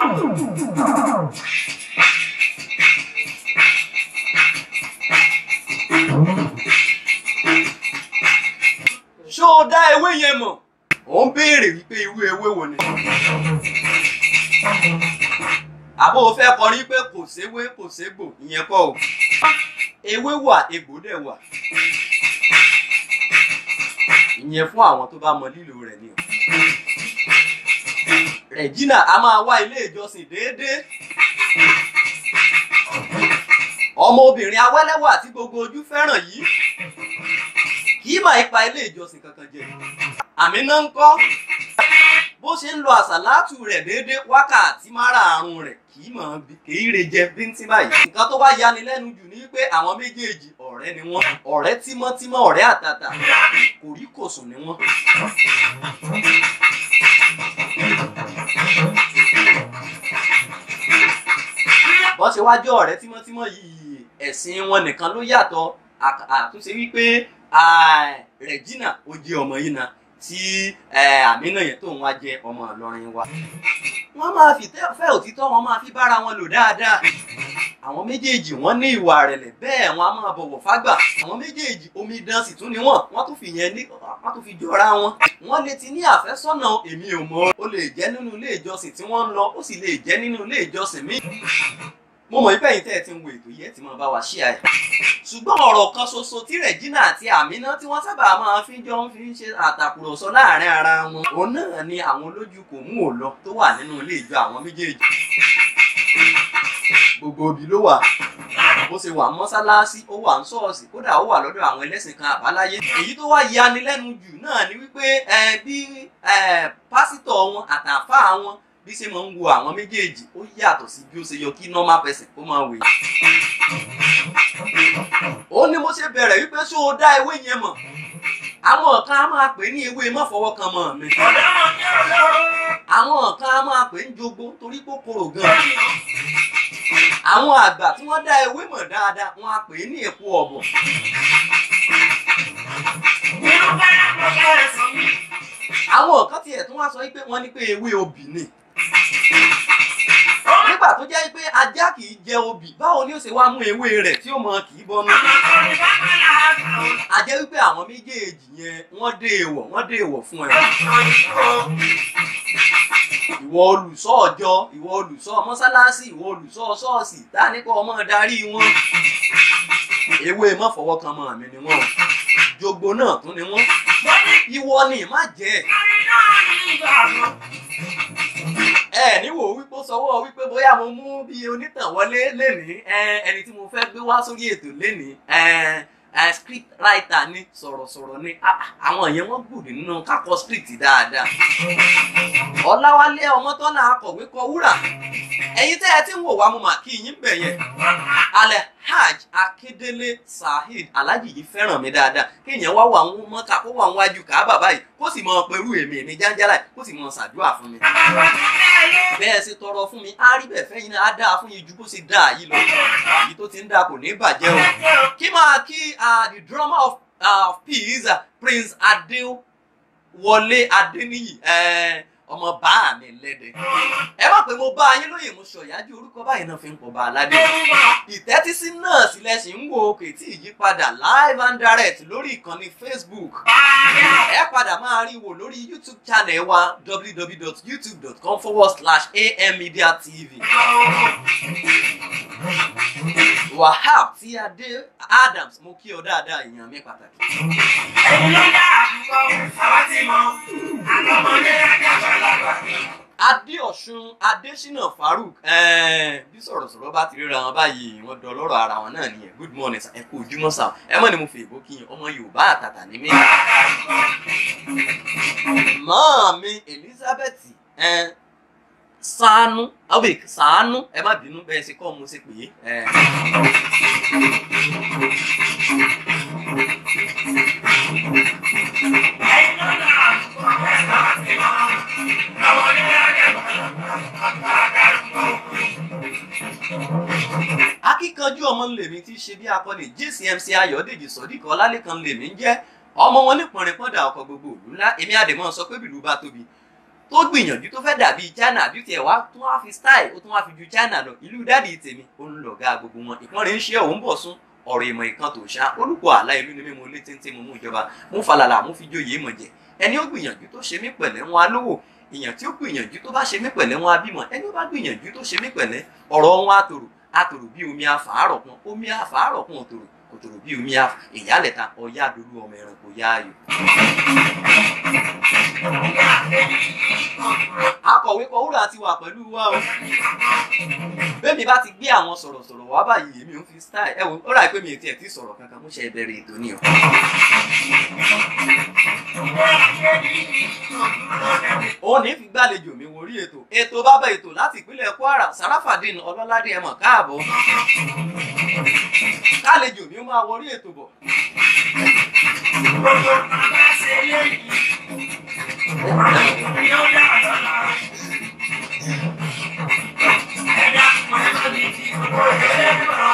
ṣó o dá ewé yẹn mọ̀ ò ń béèrè wípé irú ewé wo ni. àbó o fẹ́ kọrin pé kò séwé kò ségbò ìyẹn kọ́ o ewé wà egbò dẹ̀ wà ìyẹn fún àwọn tó bá mọ lílo rẹ̀ ni o. Regina a máa wá ilé ìjọsìn déédéé ọmọbìnrin awẹ́lẹ́wà tí gbogbo ojú fẹ́ràn yìí kì í máa ipa ilé ìjọsìn kankan jẹ àmì náà ń kọ́ bó ṣe ń lo àsàlátù rẹ̀ déédéé wákàtí márààrún rẹ̀ kì í mọ̀ kì í re jẹ bíntín báyìí nǹkan tó wá yani lẹ́nu jù ní pé àwọn méjèèjì ọ̀rẹ́ ni wọ́n ọ̀rẹ́ tímọ́tímọ́ ọ̀rẹ́ àtàtà kòríkòsùn ni wọ́n. bọ́n ṣe wájú ọ̀rẹ́ tímọ́tímọ́ yìí ẹ̀sìn wọn nìkan ló yàtọ̀ àtúnṣe wípé Regina ó jẹ́ ọmọ yìí náà tí àmínà yẹn tóun wá jẹ́ ọmọ Ìlọrin wa. wọ́n máa fi fẹ́ òtítọ́ wọn máa fi bára wọn lò dáadáa. àwọn méjèèjì wọ́n ní ìwà rẹ̀lẹ̀ bẹ́ẹ̀ wọ́n á máa bọ̀wọ̀ fágbà. àwọn méjèèjì omidan sì tún ni wọ́n wọ́n tún fi yẹn ní wọ́n tún fi jọra wọn. wọ́n lè ti ní àfẹ́sọ́nà èmi ò mọ̀ ó lè jẹ́ nínú ilé ìjọsìn tí wọ́n ń lọ ó sì lè jẹ́ nínú ilé ìjọsìn míì mo mọ̀ wípé ẹ̀yin tẹ́ ẹ ti ń wo ètò yìí ẹ ti máa bá wa ṣí àyè. ṣùgbọ́n ọ̀rọ̀ kan ṣoṣo tí Regina àti Amina tí wọ́n sábà máa fi jọ ń fi ń ṣe àtàkùrọ̀sọ láàrin ara wọn. òun náà ni àwọn olójú kò mú ò lọ tó wà nínú ilé ìjọ àwọn méjèèjì. gbogbo òbí ló wà bó ṣe wà mọ́sálásí ó wà ń ṣọ́ọ̀ṣì kódà ó wà lọ́dọ̀ àwọn ẹlẹ́sìn kan àbáláyé. èyí tó wá yani lẹ́nu jù náà ni wípé bí pásítọ̀ wọn àtàfáà wọn bí ṣe máa ń wo àwọn méjèèjì ó yàtọ̀ sí bí ó ṣe yọ kí normal person kó máa wèé. ó ní mo ṣe bẹ̀rẹ̀ wípé ṣó o dá ewé yẹn mọ̀ àwọn kan á máa pè ní ewé mọ́fọwọ́ kan mọ́ mi. àwọn kan á máa pè ní jogbo torí kòkòrò gan-an. àwọn àgbà tí wọ́n dá ewé mọ̀ dáadáa wọ́n á pè é ní èpo ọ̀bọ̀. àwọn kan tiẹ̀ tún wá sọ pé wọ́n ní pé ewé obì ni nígbà tó jẹ́ pé ajá kì í jẹ obì báwo ni ó ṣe wá mú ewé rẹ̀ tí ó mọ kì í bọnú. a jẹ́ wípé àwọn méjèèjì yẹn wọ́n dé èèwọ̀ wọ́n dé èèwọ̀ fún ẹ. ìwọ olùṣọ́ ọjọ́ ìwọ olùṣọ́ mọ́sálásí ìwọ olùṣọ́ ṣọ́ọ̀ṣì ta ní kó ọmọ darí wọn. ewé mọ́fọwọ́kan mọ́ mi ni wọ́n jogbo náà tún ni wọ́n. ìwọ ni má jẹ́ ẹ níwò wípé sọwọ́ wípé bóyá mo mú bí onítàn wọlé lénìí ẹni tí mo fẹ́ gbé wá sórí ètò lénìí script writer ni sọ̀rọ̀sọ̀rọ̀ ni àwọn yẹn wọ́n gbòdì nínú kákọ script dáadáa ọ̀làwálé ọmọtọ́lá akọ̀wé kọ wúrà ẹ̀yin tẹ́ ẹ ti ń wò wá mo mà kí yín bẹ̀ yẹn alhaj akíndélé saheed alhaji yìí fẹ́ràn mi dáadáa kéèyàn wá wà ń mọ́ta kó wà ń wájú káábà báyìí kó sì mọ pẹ̀lú èmi èmi jáńjálà kó sì mọ ṣàdúrà fún mi. bẹ́ẹ̀ ṣe tọrọ fún mi á rí bẹ́ẹ̀ fẹ́yìn náà á dáa fún yín ju bó ṣe dáa yìí lọ èyí tó ti ń dáa kò ní bàjẹ́ o. kí máa kí the drummer of uh, peace uh, prince adéwọlé adéníyì ọmọ bá mi lẹ́dẹ̀. ẹ má pé mo bá yín lóye mo sọ ìyájú orúkọ báyìí náà fi ń pọ̀ bá aládé. ìtẹ́tísí náà sílẹ̀ sì ń wo òkè tí ìyípadà live and direct lórí ìkànnì facebook. ẹ padà máa rí wò lórí youtube channel wa www.youtube.com forward slash ammedia tv. wahab tí adé adams mo kí ọ dáadáa èèyàn mi pàtàkì. ẹ̀yin ló dá àkùkọ àwa ti mọ àtọmọdé àjàgbàlagbà. adéọ̀sùn adésínà farouk bí sọ̀rọ̀sọ̀rọ̀ bá ti ríra wọn báyìí wọ́n dọ̀ lọ́rọ̀ ara wọn náà nìyẹn good morning sir ẹ kú ojúmọ́ sir ẹ mọ̀ ni mo fi èbó kí yín ọmọ yorùbá àtàtà ní mí. mọ́ mi elizabeth sànú awek sànú ẹ má bínú bẹ́ẹ̀ ṣe kọ́ mo ṣe pè é. ẹ̀yin ló dá àkùkọ àwa ti mọ àtọmọdé àjàgbàlagbà. akíkanjú ọmọ lèmi tí í ṣe bí akọni jcmc ayọ̀dèjì sọdíkọ ọlálẹ́kan lèmi ń jẹ́ ọmọ wọn nípọnrin pọ́ndà ọkọ̀ gbogbo òlú ńlá èmi àdèmọ́ sọ pé bìlú bá tóbi tó gbìyànjú tó fẹ́ dàbí China bí tiẹ̀ wá tún wá fi style ó tún wá fi ju China lọ ìlú dáàdi tèmi ó ń lọ̀gá gbogbo wọn ìpọ́nrin ń ṣe òun bọ̀ sún ọ̀rọ̀ ìmọ̀ ìkan tó ṣá olùkọ́ àlá ìlú ni mímú ilé téńté mo mú ìjọba mú falàlà mú fi jóye mọ̀ jẹ ẹni ó gbìyànjú tó ṣe mí pẹ̀lẹ́ wọn á lówó èèyàn tí ó gbìyànjú tó bá ṣe mí pẹ̀lẹ́ wọn á bímọ ẹni ó bá gbìyànjú tó ṣe mí pẹ̀lẹ́ ọ̀rọ̀ wọn á tòrò á tòrò bí omi àfàárọ̀ kan omi àfàárọ̀ kan ò tòrò kò tòrò bí omi àf ìyálẹ̀ta ọ̀yá dolú ọmọ ẹranko yáàyò. akọ̀wé kọ̀wúrà ti wà pẹ̀lú wa o bẹ́ẹ̀ mi bá ti gbé àwọn sọ̀rọ̀sọ̀rọ̀ wá báyìí èmi ò fi style ẹ wò ó rà pé mi ò tiẹ̀ ti sọ̀rọ̀ kankan mo ṣe bẹ̀rẹ̀ ètò ni o. òun ní fi gbàlejò mi wò rí ètò ètò bábà ètò láti ìpínlẹ̀ Kwara Sarafadeen Ọlọ́ládé ẹ mọ̀ káàbọ̀ kálejò mi máa wọrí ètò bọ̀. Gbogbo bàbá ṣe léyìí. Ni ó yà lọ́la. Ẹ̀dá pẹ̀lú ní ti gbogbo ìṣẹ́ lọ.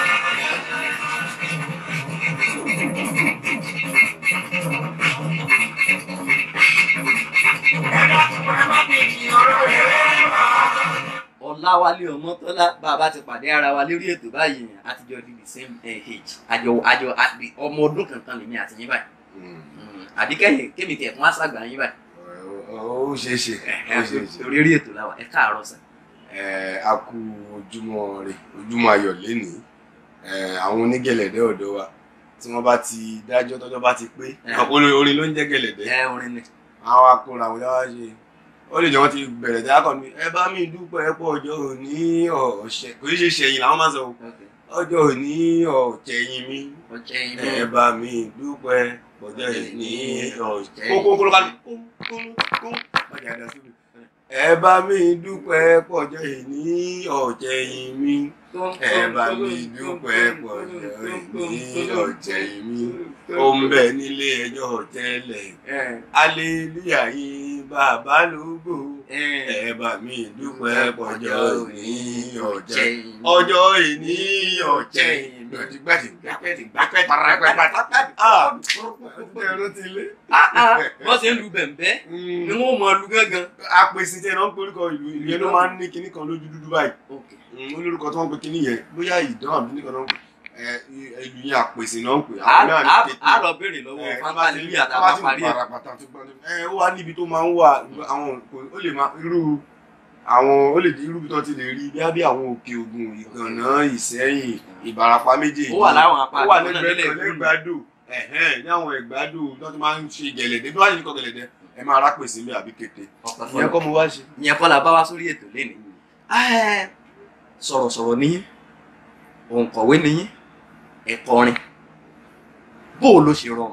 Ẹ̀dá pẹ̀lú ní ti ọ̀rọ̀ ìṣẹ́ lọ. Ọláwálé Ọmọ́tọ́lá bàbá ti pàdé ara wa lórí ètò báyìí àtijọ́ di the same eh, age àjọ àjọ àbí- ọmọ ọdún kankan lèmi àti yín báyìí Mm, àbí kẹ́yìn kémi tiẹ̀ fún àṣàgbà yín báyìí ó ṣeé ṣe ó ṣeé ṣe torí orí ètò làwà ẹ káàárọ̀ sà. ẹ a kú ojúmọ́ rẹ ojúmọ́ ayọ̀ lénìí ẹ àwọn onígẹ̀lẹ̀dẹ́ ọ̀dọ́ wa tí wọ́n bá ti dájọ́ tọ́jọ́ bá ti pé Ẹ. orin orin ló ń jẹ́ gẹ̀lẹ̀dẹ́ ẹ orin ni. àwọn akọrin àwọn yàrá ṣe ó lè jẹ́ wọ́n ti bẹ̀rẹ̀ tí akọni ẹ bá mi dúpẹ́ pọ̀ ọjọ́ òní ọ̀ṣẹ́ kò ní ṣe ṣẹ̀yìn làwọn máa ń sọ o. ọjọ́ òní ọ̀jẹ̀yìn mi ọjẹ́ inú ẹ bá mi dúpẹ́ pọ̀jọ́ òní ọ̀jẹ̀ kókó kó ló bá mi kó kó kó bàjẹ́ àdá síbi ẹ bá mi dúpẹ́ pọ̀jọ́ òní ọ̀jẹ̀yìn mi ẹ bá mi dúpẹ́ pọ̀jọ́ òní ọ̀jẹ̀yìn mi ó ń bẹ nílé ẹjọ́ tẹ́lẹ̀ aleluya yìí bàbá lógo ẹ bá mi dúpẹ́ pọ̀jọ́ òní ọ̀jẹ̀ ọjọ́ ìní ọ̀jẹ̀ gbàdìgbàdì gbàpẹ́dì gbàpẹ́ parapẹ́ ah ẹ̀rọ ti lé. wọ́n ṣe ń lu bẹ̀m̀bẹ́ ni wọ́n mọ lu gángan. apèsè tí ẹ náà ń porúkọ ìlú ìlú yẹn ló máa ń ní kinní kan lójú dúdú báyìí Mm, olórúkọ tí wọ́n ń pe kinní yẹn bóyá ìdán àbí nìkan náà ń pè ẹ ìlú yẹn àpèsè náà ń pè àwọn náà ní kété a lọ béèrè lọ́wọ́ fantalili àtàwọn parí ẹ̀. ẹ ó wá níbi tó máa ń wà àwọn ó lè máa irú àwọn ó lè di irú bí tó ti lè rí bí bí àwọn òkè ògùn ìgànnà ìsẹ́yìn ìbàràpá méjèèjì ó wà láwọn apá ó wà àdúgbò náà lẹ́gbẹ̀ẹ́ nílẹ̀ kan ìlú. lẹ́gbàdò ẹ̀hẹ́n ní àwọn ẹ̀gbàdò tó ti máa ń ṣe gẹ̀lẹ̀dẹ́ bí wọ́n á ṣe kọ́ gẹ̀lẹ̀dẹ́ ẹ máa rápèsè mi àbí kété ọ̀pẹ̀ ìyẹn fọlọ́ kọ́ mo wá ṣe. ìyẹn kọ́ la bá wá sórí ètò lẹ́nu. sọ̀rọ̀sọ̀rọ̀ níyìn òǹkọ̀wé níyìn ẹ̀kọrin bó o ló ṣe rọrùn.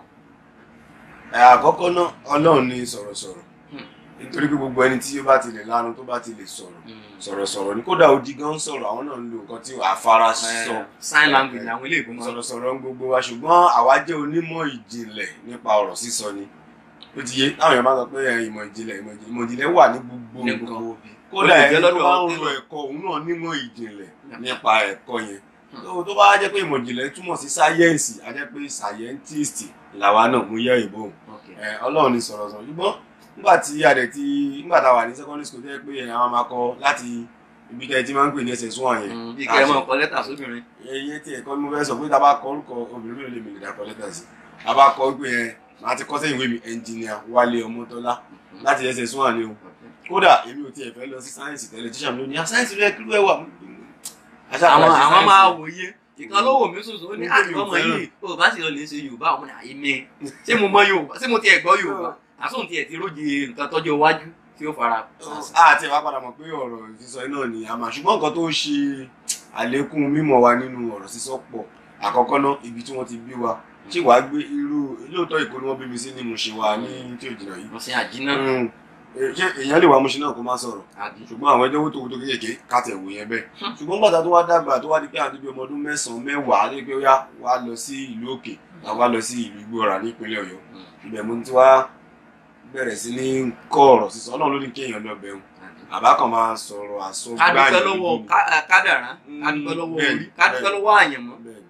ẹ àkọ́kọ́ náà ọlọ́run ní sọ̀rọ̀sọ̀rọ̀ Hmm. nítorí pé gbogbo ẹni tí ó bá ti lè lanu tó bá ti lè sọ̀rọ̀ sọ̀rọ̀sọ̀rọ̀ ni kódà odi gan ń sọ̀rọ̀ àwọn náà ń lo nǹkan tí àfara sọ sign language ni àwọn ilé ìgbìmọ̀ sọ̀rọ̀. sọ̀rọ̀sọ̀rọ̀ ń gbogbo wa ṣùgbọ́n àwa jẹ́ onímọ̀ ìjìnlẹ̀ nípa ọ̀rọ̀ sísọ ni ó ti yé táwọn èèyàn máa sọ pé ẹ, ìmọ̀ ìjìnlẹ̀ ìmọ̀ ìjìnlẹ̀ ìmọ̀ ìjìnlẹ̀ wà ní gbogbo ní nǹkan gbogbo òbí. kódà Ó lè ẹni jẹ́ tó lọ́dọ̀ bá ń ọ̀tẹ̀ lo lọ. ẹ̀kọ́ òun náà nímọ̀ ìjìnlẹ̀ Yeah. nípa ẹ̀kọ́ yẹn tó tó bá jẹ́ pé ìmọ̀ ìjìnlẹ̀ túmọ̀ sí sáyẹ́ǹsì a jẹ́ pé scientist làwa náà mú yẹ ìbò Okay. ẹ, ọlọ́run ní sọ̀rọ̀ sọ̀rọ̀ ṣùgbọ́n nígbà tí a dẹ̀ ti nígbà tá a wà ní secondary school tó yẹ pé ẹ̀, àwọn máa kọ láti ibi tẹ́ ẹ ti máa ń pè ní ss one yẹn bí kẹ́ ẹ mọ̀ kọ lẹ́tà sóbìnrin. ẹyẹ tí ẹ̀kọ́ ni mo fẹ́ sọ pé tá a bá kọ orúkọ obìnrin mélòó lè mi lè dá kọ lẹ́tà sí a bá kọ pé ẹ màá ti kọ́ sẹ́yìn ìwé mi ẹnjìnìà Wálé Ọmọ́tọ́lá láti ss one ni o kódà èmi ò tiẹ̀ fẹ́ lọ sí sáyẹ́nsì tẹ́lẹ̀ tíṣà mi ló ní a sáyẹ́nsì rẹ kí ló ẹ wà àwọn àwọn máa wòye ìkan ló wò mí sòsò ó ní Nítorí àtìkọ́ ọmọ òfẹ́ràn. yìí o bá sì lọ lè ṣe yorùbá ọmọ náà èmi ṣé mo mọ yorùbá ṣé mo tiẹ̀ gbọ́ yorùbá àsóhun tiẹ̀ ti róje nǹkan tọ́jú iwájú tí ó fara. àti ẹ̀ wá padà mọ̀ pé ọ̀rọ̀ sísọ iná ni a máa ṣùgbọ́n nǹkan tó ṣe àlékún mímọ̀ wa nínú ọ̀rọ̀ sísọ pọ̀ àkọ́kọ́ náà ibi tí wọ́n ti bí wa ṣé wàá gbé irú lóòótọ́ ìkó ni wọ́n bí mi sí ni mo ṣe wa ní tí ò jìnnà yìí mo ṣe àjínà Mm. Eh, ṣé èèyàn lè wá mo ṣe náà kó má sọ̀rọ̀ àbí. ṣùgbọ́n àwọn ẹjọ́ tó tó kéékèèké kàtẹ̀ wò yẹn bẹ́ẹ̀ ṣùgbọ́n gbàtà tó wá dàgbà tó wá di pé àti bí ọmọ ọdún mẹ́sàn-án mẹ́wàá lé pé ó yá wá lọ sí ìlú òkè wá lọ sí ìlú Ìgbòrà nípínlẹ̀ Ọ̀yọ́ ibẹ̀ mo ti wá bẹ̀rẹ̀ sí ní kọ́ ọ̀rọ̀ sísọ Ọlọ́run ló ní kéèyàn lọ bẹ̀rù àbá kan máa sọ̀rọ̀ àsọ ká dúpẹ́ lọ́wọ́ ká- kádàrá ká Mm, dúpẹ́ lọ́wọ́ bẹ́ẹ̀ni, orí ká dúpẹ́ bẹ́ẹ̀ni. lọ́wọ́ àyànmọ́ Bẹ́ẹ̀ni.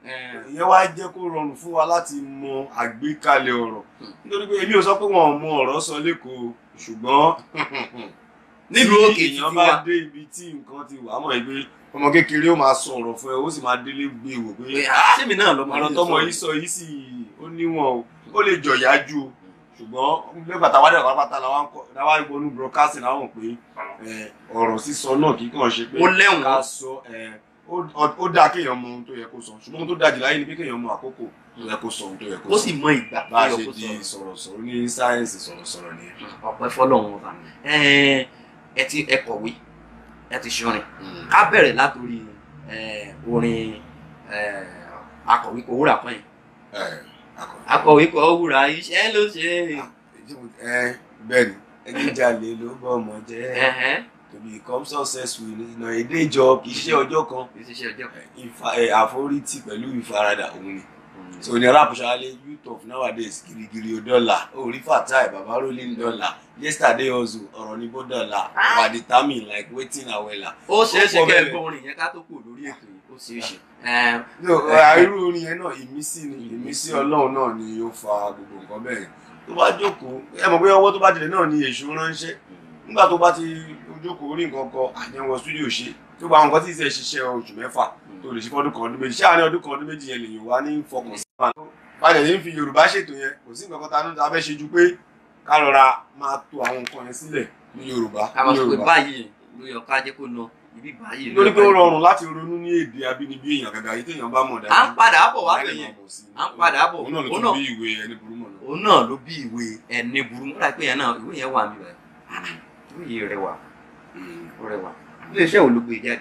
Eh, ìyẹn wá jẹ́ kó rọrùn fún wa láti mọ àgbékalẹ̀ ọ̀rọ̀ nítorí pé èmi ò sọ pé wọn ò mọ ọ̀rọ̀ sọ lẹ́kọ̀ọ́ ṣùgbọ́n nílùú òkè tí títí èèyàn wa bá dé ibi tí nǹkan ti wà á mọ̀ pé ọmọ kékeré ó máa sọ ọ̀rọ̀ fún ẹ ó sì máa délé gbé wò pé pé ah, sẹ́mi náà lọ́mọ ọ̀rọ̀ yìí tọmọ sọ yìí sọ yìí sì ó níwọ̀n o ó lè jọ̀yà jù o ṣùgbọ́n nígbà táwa dẹ̀ pátápátá làwa ń kọ́ làwa ń gbọ́nú broadcasting làwọn mọ̀ pé ẹ, ọ̀rọ̀ sísọ náà kì í kàn ṣe pé ó lẹ́wọ̀n ká sọ ẹ, ó- ó ó dáa kéèyàn mọ ohun tó yẹ kó sọ ṣùgbọ́n ohun tó dáa jù láyé ni pé kéèyàn mọ àkókò tó yẹ kó sọ ohun tó yẹ kó ó sọ sì mọ ìgbà bá a tó ṣe yẹ kó di sọ̀rọ̀. sọ̀rọ̀sọ̀rọ̀ ní sáyẹ́ǹsì sọ̀rọ̀sọ̀rọ̀ nìyẹn. ọ̀pẹ fọlọ́run ọba ẹ ẹ ti ẹ kọ̀wé ẹ ti ṣorin ká bẹ̀rẹ̀ látòrí ẹ, orin ẹ, akọ̀wé kò wúrà kan yìí ẹ akọ- akọ̀wé kò wúrà iṣẹ́ ló ṣe ẹ bẹ́ẹ̀ ni ẹni jalè ló bọ́ ọmọ jẹ́ ẹ̀hẹ́n, to become successful ìnà èdè ìjọ kì í ṣe ọjọ́ kan kì í ṣiṣẹ́ ọjọ́ kan. ìfa ẹ, àforítì pẹ̀lú ìfaradà òun ni so ní rap ṣáálẹ̀ youth of nowadays girigiri dọ́là orí fatai baba rolling dọ́là yesterday also ọ̀rọ̀ ní bó dọ́là wà determine like wetin awela. ó ṣeé ṣe Ó pọ̀ kẹ́ ẹ bẹ́ẹ̀. gbọ́ orin yẹn ká tó kù lórí ètò yìí ó ṣeé ṣe. Ẹm, no irú orin yẹn náà ìmísí ni ìmísí ọlọ́run náà ni ó fa gbogbo nǹkan bẹ́ẹ̀ yẹn tó bá jókòó ẹ mọ̀ pé ọwọ́ tó bá tilẹ̀ náà ni èṣù ránṣẹ́ nígbà tó bá ti jókòó orí nǹkan kan àjẹwọ̀ studio ṣe tó gba àwọn nǹkan tí ìṣe ṣiṣẹ́ oṣù mẹ́fà tó lè ṣe fọ́dún kan ọdún méjì ṣáà ní ọdún kan ọdún méjì yẹn lèyìn wá ní fọkàn sí wa. báyìí ní fi yorùbá ṣètò yẹn kò sí nǹkan kan tá a ní ta fẹ́ ṣe ju pé ká rọra máa to àwọn nǹkan yẹn sílẹ̀ ní yorùbá ká ní máa sọ pé yorùbá báyìí ló yọ ká jẹ́ kó lọ ibi báyìí. ló lórí yọ pé ká ó jẹ́ rọrùn láti ronú ní èdè abínibí èèyàn gàgà yìí téèyàn bá mọ̀ dájú. à ń padà bọ̀ wá Láì bẹ̀yẹn máa mọ̀ sí i. à ń padà bọ̀. òun náà ló Òun tún náà- bí ìwé ẹni burú mọ̀ náà. òun náà ló bí ìwé ẹni burú múra pé yẹn náà ìwé yẹn wà mí báyìí ìwé yìí rẹwà ó rẹwà ilé iṣẹ́ wo ló gbé jáde.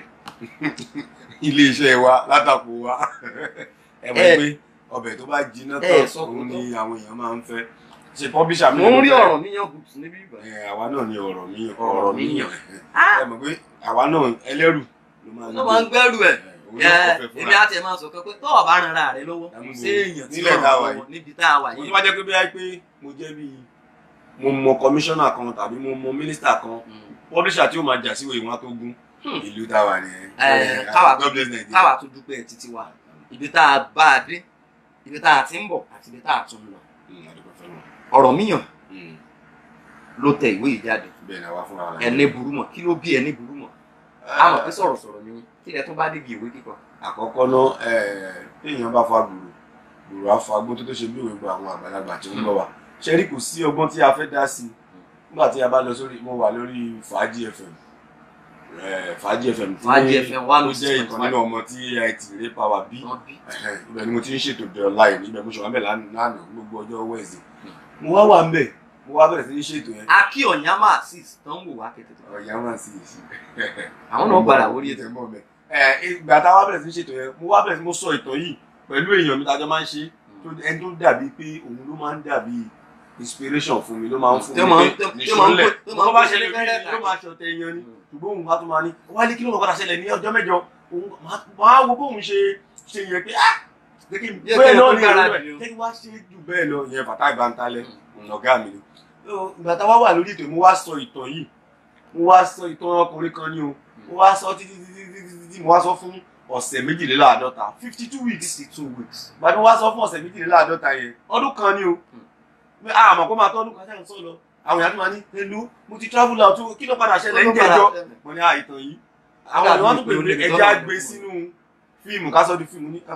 ilé iṣẹ́ wa látàkù wa ẹ mọ̀ Ẹ- pé ọbẹ̀ tó bá jiná ẹ tán sọ òun kó ni àwọn èèyàn máa ń fẹ́ ṣe pọ́bíṣà mi mo ń ló rí fẹ́. ọ̀rọ̀ níyàn bùtù níbí ìbàdàn. Ẹ, àwa náà ni ọ̀rọ̀ mi Ọ̀rọ̀ ọ̀rọ̀ mi mi yàn. ẹ mọ̀ pé àwa náà ẹlẹ́rù ló máa ń ló máa ń gbẹ́rù ẹ̀. Ẹ, òun náà kọ́ fẹ́ èmi fúnra. àti ẹ̀ máa sọ pé tó o bá ran ara rẹ lọ́wọ́ kò Àmọ́ sí èèyàn tí nílẹ̀ ó tá a ràn wà lọ́wọ́ yìí. níbi tá a wà mo yìí. tó bá jẹ́ pé bí i pé mo jẹ́ bí mo mọ kọmíṣánná kan tàbí mo mọ mínísítà kan Mm. pọ́bíṣà tí ó máa jà síwèé wọn tó gún Hmm. ìlú táwa nìyẹn. Ẹ, Ẹ, káwa God bless Nigeria. káwa tún dúpẹ́ títí wa ibi tá a bá a dé ibi tá a ti ń bọ̀ àti ibi tá a tún ń lọ. Mm, a dúpẹ́ f'Ọlọ́run. ọ̀rọ̀ míyàn Mm, ló tẹ ìwé yìí jáde bẹ́ẹ̀ ni àwa fúnra wa. ẹni burú mọ̀ kí ló bí ẹni burú mọ̀ a mọ̀ pé sọ̀rọ̀sọ̀rọ̀ ni kí ẹ tún bá dé ìwé kíkọ. àkọ́kọ́ náà téèyàn bá fa gbòòrò gbòòrò á fa gbó tó tó ṣe bí òwe gba àwọn àgbàlagbà tí ó ń gbọ́ wa ṣe rí kò sí ọgbọ́n tí a fẹ́ dá sí i nígbà tí a bá lọ sórí mo wà lórí fàájì fm Eh, fàájì fm tí Fàájì FM one ó oh jẹ́ six ìkan point nínú ọmọ tí ait ré power bí wọ́n bí Ẹ̀hẹ́n, ibẹ̀ ni mo ti ń ṣètò the online ibẹ̀ mo ṣe wà ń bẹ̀ lánàá lánàá gbogbo ọjọ́ wednesday mo wá wà ń bẹ̀ mo wá bẹ̀rẹ̀ sí ní ṣètò yẹn akí ọ̀nyámà six tó ń wò wá kẹ̀tẹ̀ ọ̀yà máa sì sí àwọn náà padà wọlé ètò. mọ́ bẹ́ẹ̀. ẹ ìgbà tá a wá bẹ̀rẹ̀ sí ní ṣètò yẹn mo wá bẹ̀rẹ̀ sí mo sọ ìtàn yìí pẹ̀lú èèyàn mi tájọ́ máa ń ṣe tó ẹni tó dàbí pé òun ló máa ń dàbí inspiration fún mi ló máa ń fún Tó máa ń- mi tó- pé tó máa ń nìṣúlẹ̀ pè- tó máa ń tó bá pè ṣẹlẹ̀ fẹ́rẹ́ bí ló máa ṣọ̀tẹ̀ èèyàn ni Mm. ṣùgbọ́n òun bá tún máa ní wálé kí ló máa padà ṣẹlẹ̀ ní ọjọ́ mẹ́jọ òun máa wo bóun ṣe ṣe yẹn pé ah jẹ́ kí n Jẹ́ bẹ́ẹ̀ kí n náà tó ní gbára ìlú dì o. ẹ̀ jẹ́ kí wá ṣe jù bẹ́ẹ̀ lọ ìyẹn bàtà ìbántalẹ̀ ọ̀gá mi ni. ìgbà tá a wá wà lórí ètò mo wá sọ ìtàn yìí mo wá sọ ìtàn ọkùnrin kan ni o mo wá sọ títí títí títí títí mo wá sọ fún ọ̀sẹ̀ méjìléláàádọ́ta fifty two weeks sixty two weeks. gbàdúrà wá sọ fún ọ̀sẹ̀ méjìléláàádọ́ta yẹn ọdún kan ni o pé a àmọ̀ kó máa tọ́ ọdún kan sẹ́yìn sọ lọ àwọn èèyàn tó máa ní hello mo ti travel out kí ló padà ṣẹlẹ̀ ń jẹjọ́ mo ní àìtàn yìí àwọn èèyàn tó pè ní ẹja gbé sínú fíìmù ká sọ di fíìmù ní.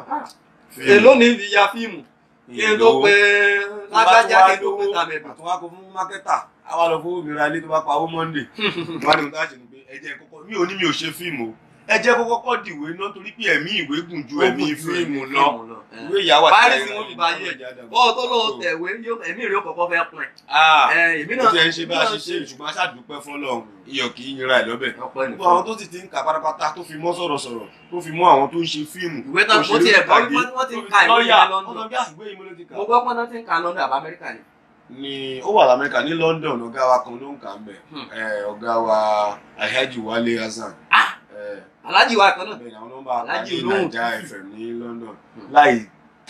èló ní fi ya fíìmù kí n tó pe lágbájá kí n tó pe tàbẹ̀bù. àtúwá kó fún mákẹ́tà àwa lọ fún obìnrin alẹ́ tó bá pa owó monday wọ́n ní mo tá a ṣe ni pé ẹ jẹ́ kọ́kọ́ mi ò ní mi ò ṣe fíìmù o ẹ jẹ́ kó kọ́kọ́ dìwé náà torí pé ẹ̀mí ìwé gùn ju ẹ̀mí fíìmù lọ ìwé ìyàwó àti Paris ìyá wọn fi ìyá bá yé. ìyá dàgbà. bọ́ọ̀ tó lóun tẹ̀wé yóò ẹ̀mí rẹ̀ ó kọ́kọ́ fẹ́ pin. Ah, èmi ó náà ti ẹ̀ ń ṣe bá a ṣe ṣe ṣùgbọ́n a ṣàdúpẹ́ fọlọ́run iyọ̀ kì í yinra ẹ̀ lọ́bẹ̀. ọ̀pọ̀ gbogbo àwọn tó sì ti ń kà pátápátá tó fi mọ́ sọ̀rọ̀sọ̀rọ̀ tó fi mọ́ àwọn tó ń ṣe fíìmù ìwé tán mo ti ẹ̀ bọ́ wọ́n ti ń ka ìwé lọ́ọ̀yà yẹn wọ́n London. sọ bí àgbé yìí mo ló ti kà. mo gbọ́ pọ́n náà ti ń ka London àbá Amẹ́ríkà ni. ni ó wà lamẹ́ríkà ní London ọ̀gá wa kan ló ń kà ń bẹ̀ Hmm. Eh, ọ̀gá wa Alhaji Wale Hasan Ah! Eh, alájì wa kan náà bẹ́ẹ̀ ni àwọn nọ́mbà Alhaji ní olóhùn Naija tútù. FM ní London Hmm. láì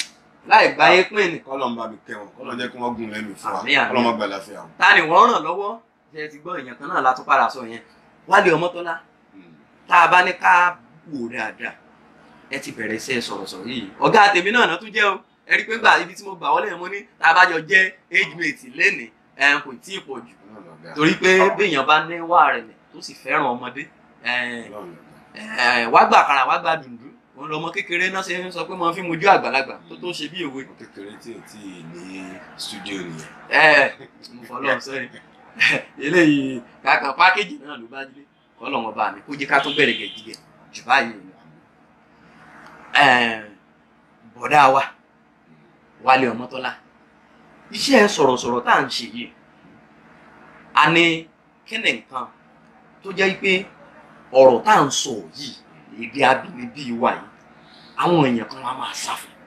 láì gbáyé pín ní. kọ́lọ̀ ń bá mi kẹ́ wọn kọ́lọ̀ jẹ́ kí wọ́n gùn lẹ́nu fún wa Àmín, àmín. kọ́lọ̀ má gbà láfíà wọn. ta ni wọ́n ràn lọ́wọ́ ṣe ti gbọ́ èèyàn kan náà látún padà sọ yẹn Wálé Ọmọ́tọ́lá Hmm. tá a bá ní ká wò dáadáa ẹ ti bẹ̀rẹ̀ iṣẹ́ sọ̀rọ̀sọ̀rọ̀ yìí ọ̀gá tèmi náà náà tún jẹ́ o ẹ rí i pé gbà ibi tí mo gbà wọlé mo ní tá a bá jọ jẹ́ age mate lẹ́nìí ẹ̀ kò tí ì pọ̀ jù torí pé béèyàn bá ní wà rẹ̀ lẹ̀ tó sì fẹ́ràn ọmọdé ẹ̀ ẹ̀ wá gbà kàrà wá gbà dùndú òun lọmọ kékeré náà ṣe ń sọ pé mo fi mojú àgbàlagbà tó tó ṣe bí òwe kékeré tí ò tí ì ní studio nìyẹn. ẹ mo fọlọ́ sẹ́yìn eléyìí kàkà pákéjì náà ló bá dé kọ́lọ́wọ́n bá mi kó jẹ́ ká tó bẹ̀rẹ̀ gẹ̀gẹ̀ jù báyìí lọ. Ẹ̀, bọ̀dá wa Wálé Ọmọ́tọ́lá iṣẹ́ sọ̀rọ̀sọ̀rọ̀ tá à ń ṣe yìí a ní kíni nǹkan tó jẹ́ pé ọ̀rọ̀ tá à ń sọ yìí èdè abínibí wa yìí àwọn èèyàn kan wá máa sá fún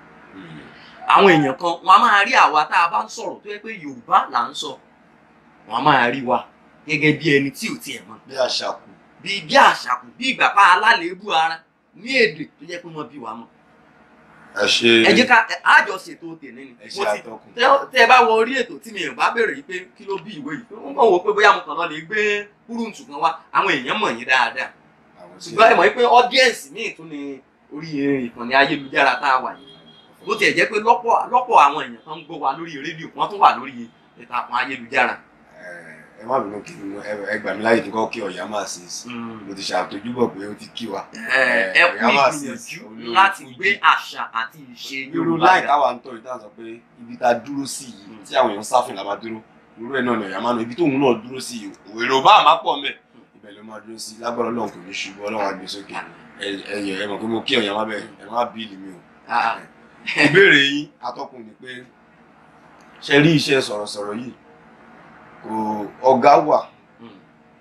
àwọn èèyàn kan wọn a máa rí àwa tá a bá ń sọ̀rọ̀ tó yẹ pé Yorùbá là ń sọ wọn a máa rí wa gẹ́gẹ́ bí ẹni tí ò tiẹ̀ mọ̀ bí àṣà kù bí bí àṣàkù bí ìgbà pa alálèébù ara ní èdè tó jẹ́ pé wọ́n bí wa mọ̀ ẹ ṣe ẹ jẹ́ ká ẹ- àjọ ṣètò tèmi ni ẹ ṣe mo ti àtọkùn. tẹ- tẹ ẹ bá wọ orí ètò tí mi ò bá béèrè yìí pé kí ló bí ìwé yìí wọ́n mọ̀ wò pé bóyá mo kàn lọ lè gbé kúrúǹtù kan wá àwọn èèyàn mọ̀ yín dáadáa àwọn tí ṣùgbọ́n ẹ mọ̀ pé ọ́díẹ̀nsì míì tún ni orí ìkànnì ayélujára tá a wà yìí bó tiẹ̀ jẹ́ pé lọ́pọ̀ lọ́pọ̀ àwọn èèyàn kan ń gbọ́ wa lórí rédíò wọ́n tún wà lórí ìtàkùn ayélujára. ẹ má bínú kí n- ẹ- ẹ gbà mí láyè kí n kọ́ kí ọ̀yá máa ṣe sí mo ti ṣàtòjúbọ̀ pé ó ti kí wa. ẹ ẹ kú Ọ̀yá máa ṣe ìgbìyànjú olórí láti Fújì. gbé àṣà àti ìṣe irú Yorùbá láì ga. táwa ń tọ́ ìta sọ pé ibi tá a dúró sí yìí tí àwọn èèyàn sáfìn la máa dúró irú ẹ̀ náà ni ọ̀yà máa nà ibi tóun náà dúró sí yìí èrò bá àmà pọ̀ mẹ́ ibẹ̀ ló máa dúró sí lágbára Ọlọ́run kò ní ṣubú Ọlọ́run á gbé sókè ẹ- ẹ̀yìn ẹ mọ̀ pé mo kí ọ̀yà má bẹ̀ ẹ má bíìlì mi o. Ah, ìbéèrè yín atọ́kùn ni pé ṣe rí iṣẹ́ sọ̀rọ̀sọ̀rọ̀ yìí kò ọ̀gá wà mm,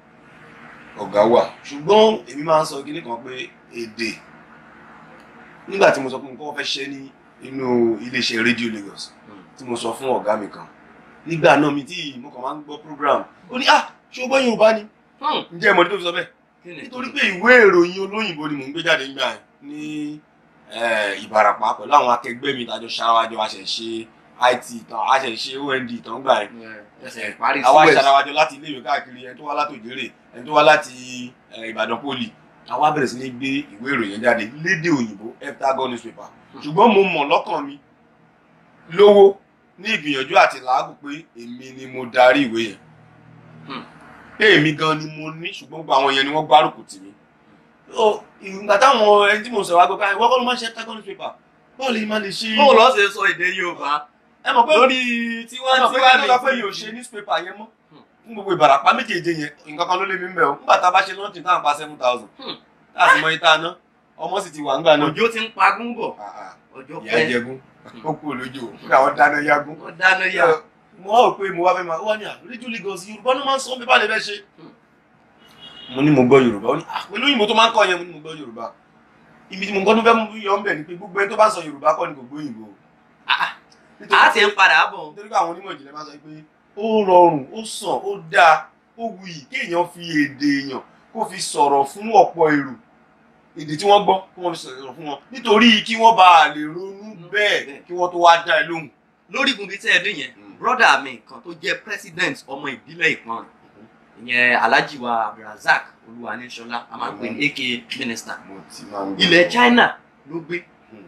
ọ̀gá wà ṣùgbọ́n èmi máa ń sọ kíní kan pé èdè nígbà tí mo sọ pé mo kọ́kọ́ fẹ́ ṣe ní inú iléeṣẹ́ rédíò Lagos mm. tí mo sọ fún ọ̀gá mi kan nígbà náà mi tí mo kàn máa ń gbọ́ program ó ní ah ṣé o gbọ́ Yorùbá ni Hmm, ǹjẹ́ ìmọ̀dé tó fi sọ bẹ́ẹ̀ kí ni nítorí pé ìwé ìròyìn olóyìnbó ni mò ń gbé jáde nígbà yẹn ní eh, Ìbàràpá pẹ̀lú àwọn akẹgbẹ́ mi tàjọ ṣáwájọ àṣẹṣe IT tán àṣẹṣe OND tán gbà yẹn Ẹ, ẹsẹ̀ ìparí àwa Suez. ṣàdáwájọ láti iléèwé káàkiri ẹni tó wá láti òjèrè ẹni tó wá láti eh, Ìbàdàn poli àwa bẹ̀rẹ̀ sí ní gbé ìwé ìròyìn jáde lédè òyìnbó heptagon newspaper ṣùgbọ́n mo mọ̀ lọ́kàn mi lówó ní ìgbìyànjú àti làágùn pé èmi ni mo darí ìwé yẹn Hmm. pé èmi gan ni mo ní ṣùgbọ́n gbogbo àwọn yẹn ni wọ́n gbárùkù tì mí Ó, ìgbà táwọn ẹni tí mo sọ̀rọ̀ agbẹ́ká ìwọ́n kọ́ ló máa ń ṣe heptagon newspaper bọ́ọ̀lù yìí máa lè ṣe bóun lọ ṣe sọ èdè Yorùbá ẹ mọ̀ pé lórí tiwa wọ́n ti tiwa wá ní ọ̀pẹ́ yìí ò ṣe newspaper yẹn mọ́ fún gbogbo ìbàràpá méjèèjì yẹn nǹkan kan ló lé mi ń bẹ̀ o nígbà tá a bá ṣe lọ́ọ̀tì tá à ń pa seven thousand Hmm. láti mọ ìta ná ọmọ sì ti wà ńgbà náà òjò ti ń pagún bọ̀ Ah, ah, ọjọ́ ìyá pẹ́ jẹgún ó kú olójú o kódà wọ́n dáná yágún. wọ́n dáná yá mo wá rò pé mo wá fẹ́ máa ó wá ní àrédíò Lagos Yorùbá ló máa ń sọ bí bá lè fẹ́ ṣe. Hmm. mo ní mo gbọ́ Yorùbá ó ní ah pẹ̀lú òyìnbó tó máa ń kọ́ yẹn mo ní mo gbọ́ Yorùbá ibi tí mo gbọ́ tó fẹ́ mú yọ ń bẹ̀ ni pé gbogbo ẹni tó bá sọ Yorùbá kọ́ ni kò gbọ́ òyìnbó. Ah, Nítorí a pé- ti ń padà bọ̀ nítorí pé àwọn onímọ̀ ìjìnlẹ̀ máa sọ pé ó rọrùn ó sàn ó dáa ó wuyì kéèyàn fi èdè èèyàn kó fi sọ̀rọ̀ fún ọ̀pọ̀ èrò èdè tí wọ́n gbọ́ kó wọ́n fi sọ̀rọ̀ fún wọn nítorí kí wọ́n bá lè ronú bẹ́ẹ̀ kí wọ́n tó wá dá ẹ lóhùn. lórí igun bíi tẹ́ ẹ dé yẹn Mm. brọ́dà mi kan tó jẹ́ president ọmọ ìbílẹ̀ ìpọ́n ìyẹn Alhaji wa Abdulrasaq Olúwaníṣọlá a máa ń pè ní aka minister mo ti máa ń gbọ́. ilẹ̀ China ló gbé Mm.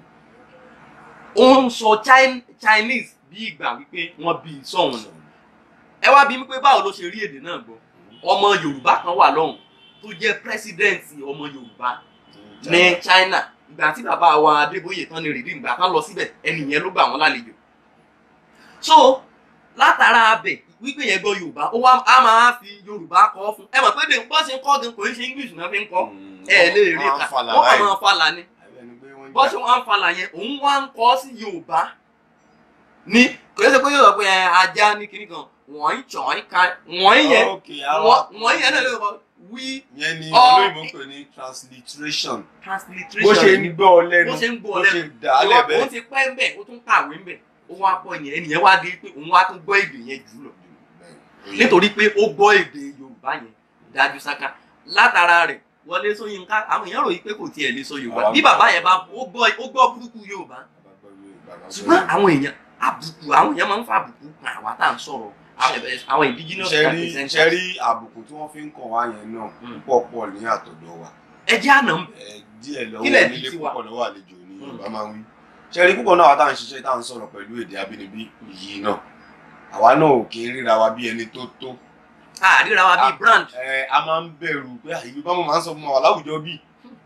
ó ń sọ Chin- Chinese bí ìgbà wípé wọ́n bí i sọ̀hún lọ ẹ wá bí mi pé báwo ló ṣe rí èdè náà gbọ́ ọmọ Yorùbá kan wà lọ́hùn tó jẹ́ president ọmọ Yorùbá ní China ìgbà tí bàbá wa Adébóyè tán ní rìdí ìgbà kan lọ síbẹ̀ ẹni yẹn ló gbà wọ́n lálejò so látara abẹ wípé yẹn gbọ́ Yorùbá ó wá á máa fi Yorùbá kọ́ fún ẹ mọ̀ pé bí wọ́n ṣe ń kọ́ gan kò ń ṣe English náà fi ń kọ́ ẹ lè rí Wọ́n á ká falà wọ́n kàn báyìí. máa falà ni Ẹni pé wọ́n ń bọ́ jà. ṣe wọ́n á falà yẹn òun wá ń kọ́ sí Yorùbá ní kò yẹ pé yóò sọ pé ẹ, ajá ní kinní kan wọ́n ń tàn ká wọ́n yẹn Okay, àwọn- wọ́n yẹn náà lè kọ́ wí yẹn ni Ọ- olóyìnbó ń pè ní transliteration transliteration bó ṣe ń gbọ́ ọ lẹ́nu bó ṣe ń gbọ́ bó lẹ́nu ṣe dà á lẹ̀ òun bẹ́ẹ̀. ti pẹ́ ń bẹ̀ ó tún kàwé ń bẹ̀ ó wá pọ̀ yẹn ẹnìyẹn wá dé pé òun wá tún gbọ́ èdè yẹn jù lọ nítorí pé ó gbọ́ èdè Yorùbá yẹn dájú sáká látara rẹ̀ Wọlé Ṣóyínká àwọn èèyàn ròyìn pé kò tiẹ̀ lè sọ Yorùbá bí bàbá yẹn bá ó gbọ́ ó gbọ́ burúkú Yorùbá ṣùgbọ́n àwọn èèyàn àbùkù àwọn èèyàn máa ń fa àbùkù kan àwa tá à ń sọ̀rọ̀ àwọn- àwọn indigenous ṣẹ́rí representatives. ṣẹ́rí àbùkù tí wọ́n fi ń kàn wá yẹn náà Mm. púpọ̀ pọ̀ ní àtọ̀dọ̀ wa ẹ jẹ́ àná ń bẹ̀. ẹ díẹ̀ lọ́wọ́ Kílẹ̀ nílé ti wà. púpọ̀ lọ́wọ́ àlejò ni Yorùbá máa ń wí ṣẹ́rí púpọ̀ náà wà tá à ń ṣiṣẹ́ tá à ń sọ̀rọ̀ pẹ̀lú èdè abínibí yìí náà àwa náà ò kí ń ríra wa bí ẹni tó tó àríra wa bíi brand. ẹ a máa ń bẹ̀rù pé àyè bá mo máa ń sọ fún wa láwùjọ bíi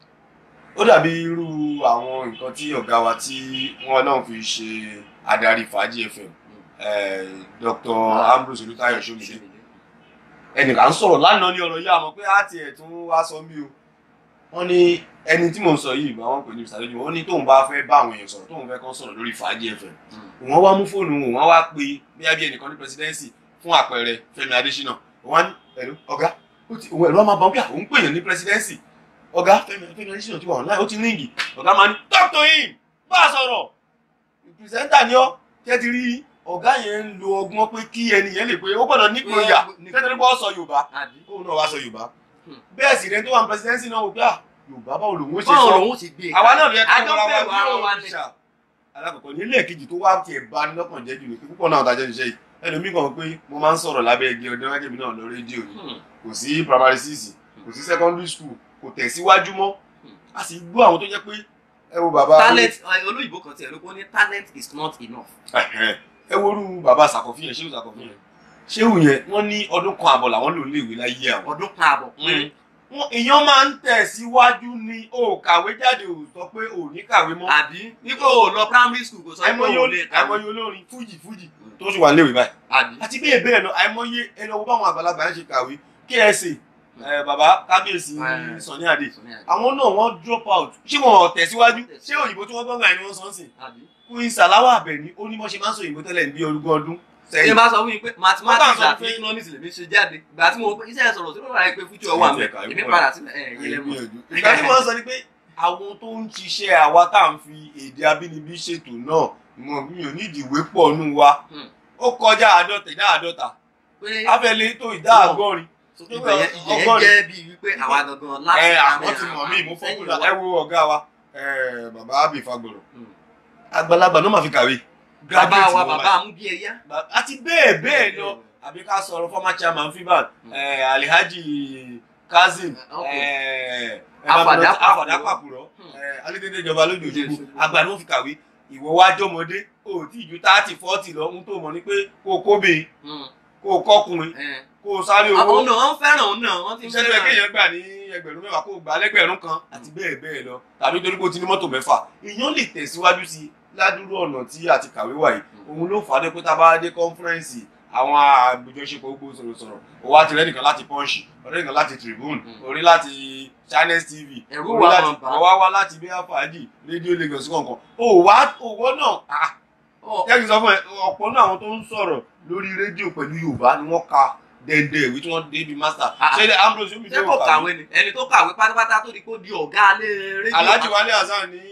ó dàbí irú àwọn nǹkan tí ọ̀gá wa tí wọ́n náà fi ṣe adarí fàájì fm eh, Dr. Ambrose Olútáyọ̀ Ṣómìdé ẹnìkan ń sọ̀rọ̀ lánàá ní ọ̀rọ̀ yìí àmọ́ pé á tiẹ̀ tún wá sọ mí o wọ́n ní ẹni tí mò ń sọ yìí bá wọn pè ní ìsàlójú wọn ní tóun bá fẹ́ bá àwọn èèyàn sọ̀rọ̀ tóun fẹ́ kàn sọ̀rọ̀ lórí fàájì fm wọ́n wá mú fóònù wọn wọ́n wá pe bíyà bí ẹnìkan ní presidency fún àpẹẹrẹ Fẹ́mi Adésínà wọ́n á ní ẹ̀rọ ọ̀gá ó ti òun ẹ̀rọ máa bá wọn pé àwọn ń pèèyàn ní presidency ọ̀gá Fẹ́mi Fẹ́mi Adésínà ti wà online ó ti ríngì ọ̀gá máa ní talk to him bá a sọ̀rọ̀ pìrìsẹ́ńtà ni ọ́ tẹ́ ti rí ọ̀gá yẹn ń lo ọgbọ́n pé kí ẹni yẹn lè pé ó gbọ́dọ̀ nígboyà tẹ́tẹ́ nípa ọ̀sọ̀ Yorùbá àbí. kóun náà wá sọ Yorùbá Hmm. bẹ́ẹ̀ sì rẹ tó wà ní presidency náà wò pé à Yorùbá báwo lòun ó ṣe báwo sọ lòun ti gbé e àwa náà lè àjọ bẹ̀rù ara wa ni. alákọ̀ọ́kọ́ ní ilé kejì tó wá tiẹ̀ bá ní lọ́kàn jẹ́ jù ní pé púpọ̀ náà tàjẹ́ iṣẹ́ yìí ẹlòmíì kan pé mo máa ń sọ̀rọ̀ lábẹ́ igi ọdún wájú mi náà lọ rédíò ni Hmm. kò sí primary six kò sí secondary school kò tẹ̀síwájú mọ́ a sì gbọ́ àwọn tó jẹ́ pé ẹ wo bàbá talent ẹ, olóyìnbó kan tiẹ̀ ló kó ní talent is not enough. Ẹ̀hẹ́n. ẹ worú bàbá sàkọ̀fíyàn ṣéwù sàkọ̀fíyàn ṣéwù yẹn wọ́n ní ọdún kan àbọ̀ làwọn lò léèwé láyé àwọn ọdún kan àbọ̀ péré. wọn èèyàn máa ń tẹ̀síwájú ni o kàwé jáde ò sọ pé ò ní kàwé mọ́ àbí nígbà wo lọ primary school kò sọ pé àìmọye òun lè olórin kàwé. àìmọye olórin fújì fújì tó sì wà léèwé báyìí àbí. àti bẹ́ẹ̀ bẹ́ẹ̀ lọ àìmọye ẹni ọwọ́ báwọn àgbàlagbà ń ṣe kàwé KSA ẹ, bàbá kábíyèsí Ẹ. Sàní Adé Sọ̀ní àbí. àwọn náà wọ́n drop out ṣé wọn tẹ̀síwájú ṣé òyìnbó tí wọ́n gbọ́ gbà ni wọ́n sọ ń sìn àbí. Queen Salawa Àbẹ̀ní ó ní bọ́ ṣe máa ń sọ òyìnbó tẹ́lẹ̀ ní ogún ọdún ṣé sẹ́yìn bá sọ fún mi pé mathematics Wọ́n kàn sọ àti pé- economics lèmi ṣe jáde ìgbà tí mo iṣẹ́ sọ̀rọ̀ sí lọ́wọ́ àìpé fújì ọwọ́ àmì Ẹ̀ka ìwọ èmi ẹ̀. padà sílẹ̀ ẹ̀ yẹn lẹ́mọ̀. gbìyànjú. ìgbà tí wọ́n sọ ni pé àwọn tó ń ṣiṣẹ́ àwa tá à ń fi èdè abínibí ṣètò náà mo mi ò ní ìdìwé pọ̀ nù wa Hmm. ó kọjá àádọ́ta ìdá àádọ́ta pé afẹ́lẹ́ tó ìdá Wọ́n. àgọ́rin ìbẹ̀yẹ ìyẹn ọgọ́rin. jẹ́ bíi wípé àwa gangan láti ẹ àmì àwọn ti mọ̀ mí mo àwọn fọ́kúnlá sẹ́yìn ẹ wo ọ̀gá wa ẹ, bàbá Abbey Fagboro Hmm. àgbàlagbà ló máa fi kàwé bàbá Graduate wa ni wọ́n bàbá amúbíẹ̀yá. máa- àti bẹ́ẹ̀ bẹ́ẹ̀ lọ àbí ká sọ̀rọ̀ former chairman fiban Hmm. ẹ, Alhaji Kazeem Okay. ẹ, ẹ, Afàdá Afàdá Pàkúrọ̀. Pàkúrọ̀ Hmm. ẹ, alédèdè ìjọba lójú òṣogbo Òṣogbo. àgbà ni wọ́n fi kàwé ìwọ wá jọmọdé o tí ìjú thirty forty lọ ń tó mọ̀ ní pé kó o kóbe kó o kọ́kùnrin Ẹ̀. kó o sáré àwọn owó náà wọ́n fẹ́ràn òun náà wọ́n ti ń iṣẹ́ tó yẹ fẹ́ràn. kéèyàn gbà ní ẹgbẹ̀rún mẹ́wàá kó o gbà lẹ́gbẹ̀rún kan àti bẹ́ẹ̀ bẹ́ẹ̀ lọ tàbí torí pé o ti ní mọ́tò mẹ́fà èèyàn lè tẹ̀síwájú sí i ládùúrú ọ̀nà tí a ti kàwé wà yìí òun ló fà á dé pé tá a bá dé kọ́nfúrẹ́ǹsì àwọn àgbèjọṣepọ̀ gbogbo sọ̀rọ̀sọ̀rọ̀ o wá ti rẹ́ nìkan láti Punch ọ̀rẹ́ nìkan láti Tribune Mm. orí láti Channels TV Ẹ̀rù orí wà láti mọ̀ bá. ọwá wá láti bíyà fàájì rédíò Lagos kọ̀ọ̀kan o wá owó náà ah Ọ̀, jẹ́ kí n sọ fún ẹ ọ̀pọ̀ náà àwọn tó ń sọ̀rọ̀ lórí rédíò pẹ̀lú Yorùbá ni wọ́n ka dẹ́ndẹ́ ìwé tí wọ́n dé bí master Ah. ṣé Ambrose yomi ṣé kò kàwé ni ẹni tó kàwé pátápátá tó di kó di ọ̀gá alẹ́ rédíò. Alhaji Wale Hasan ní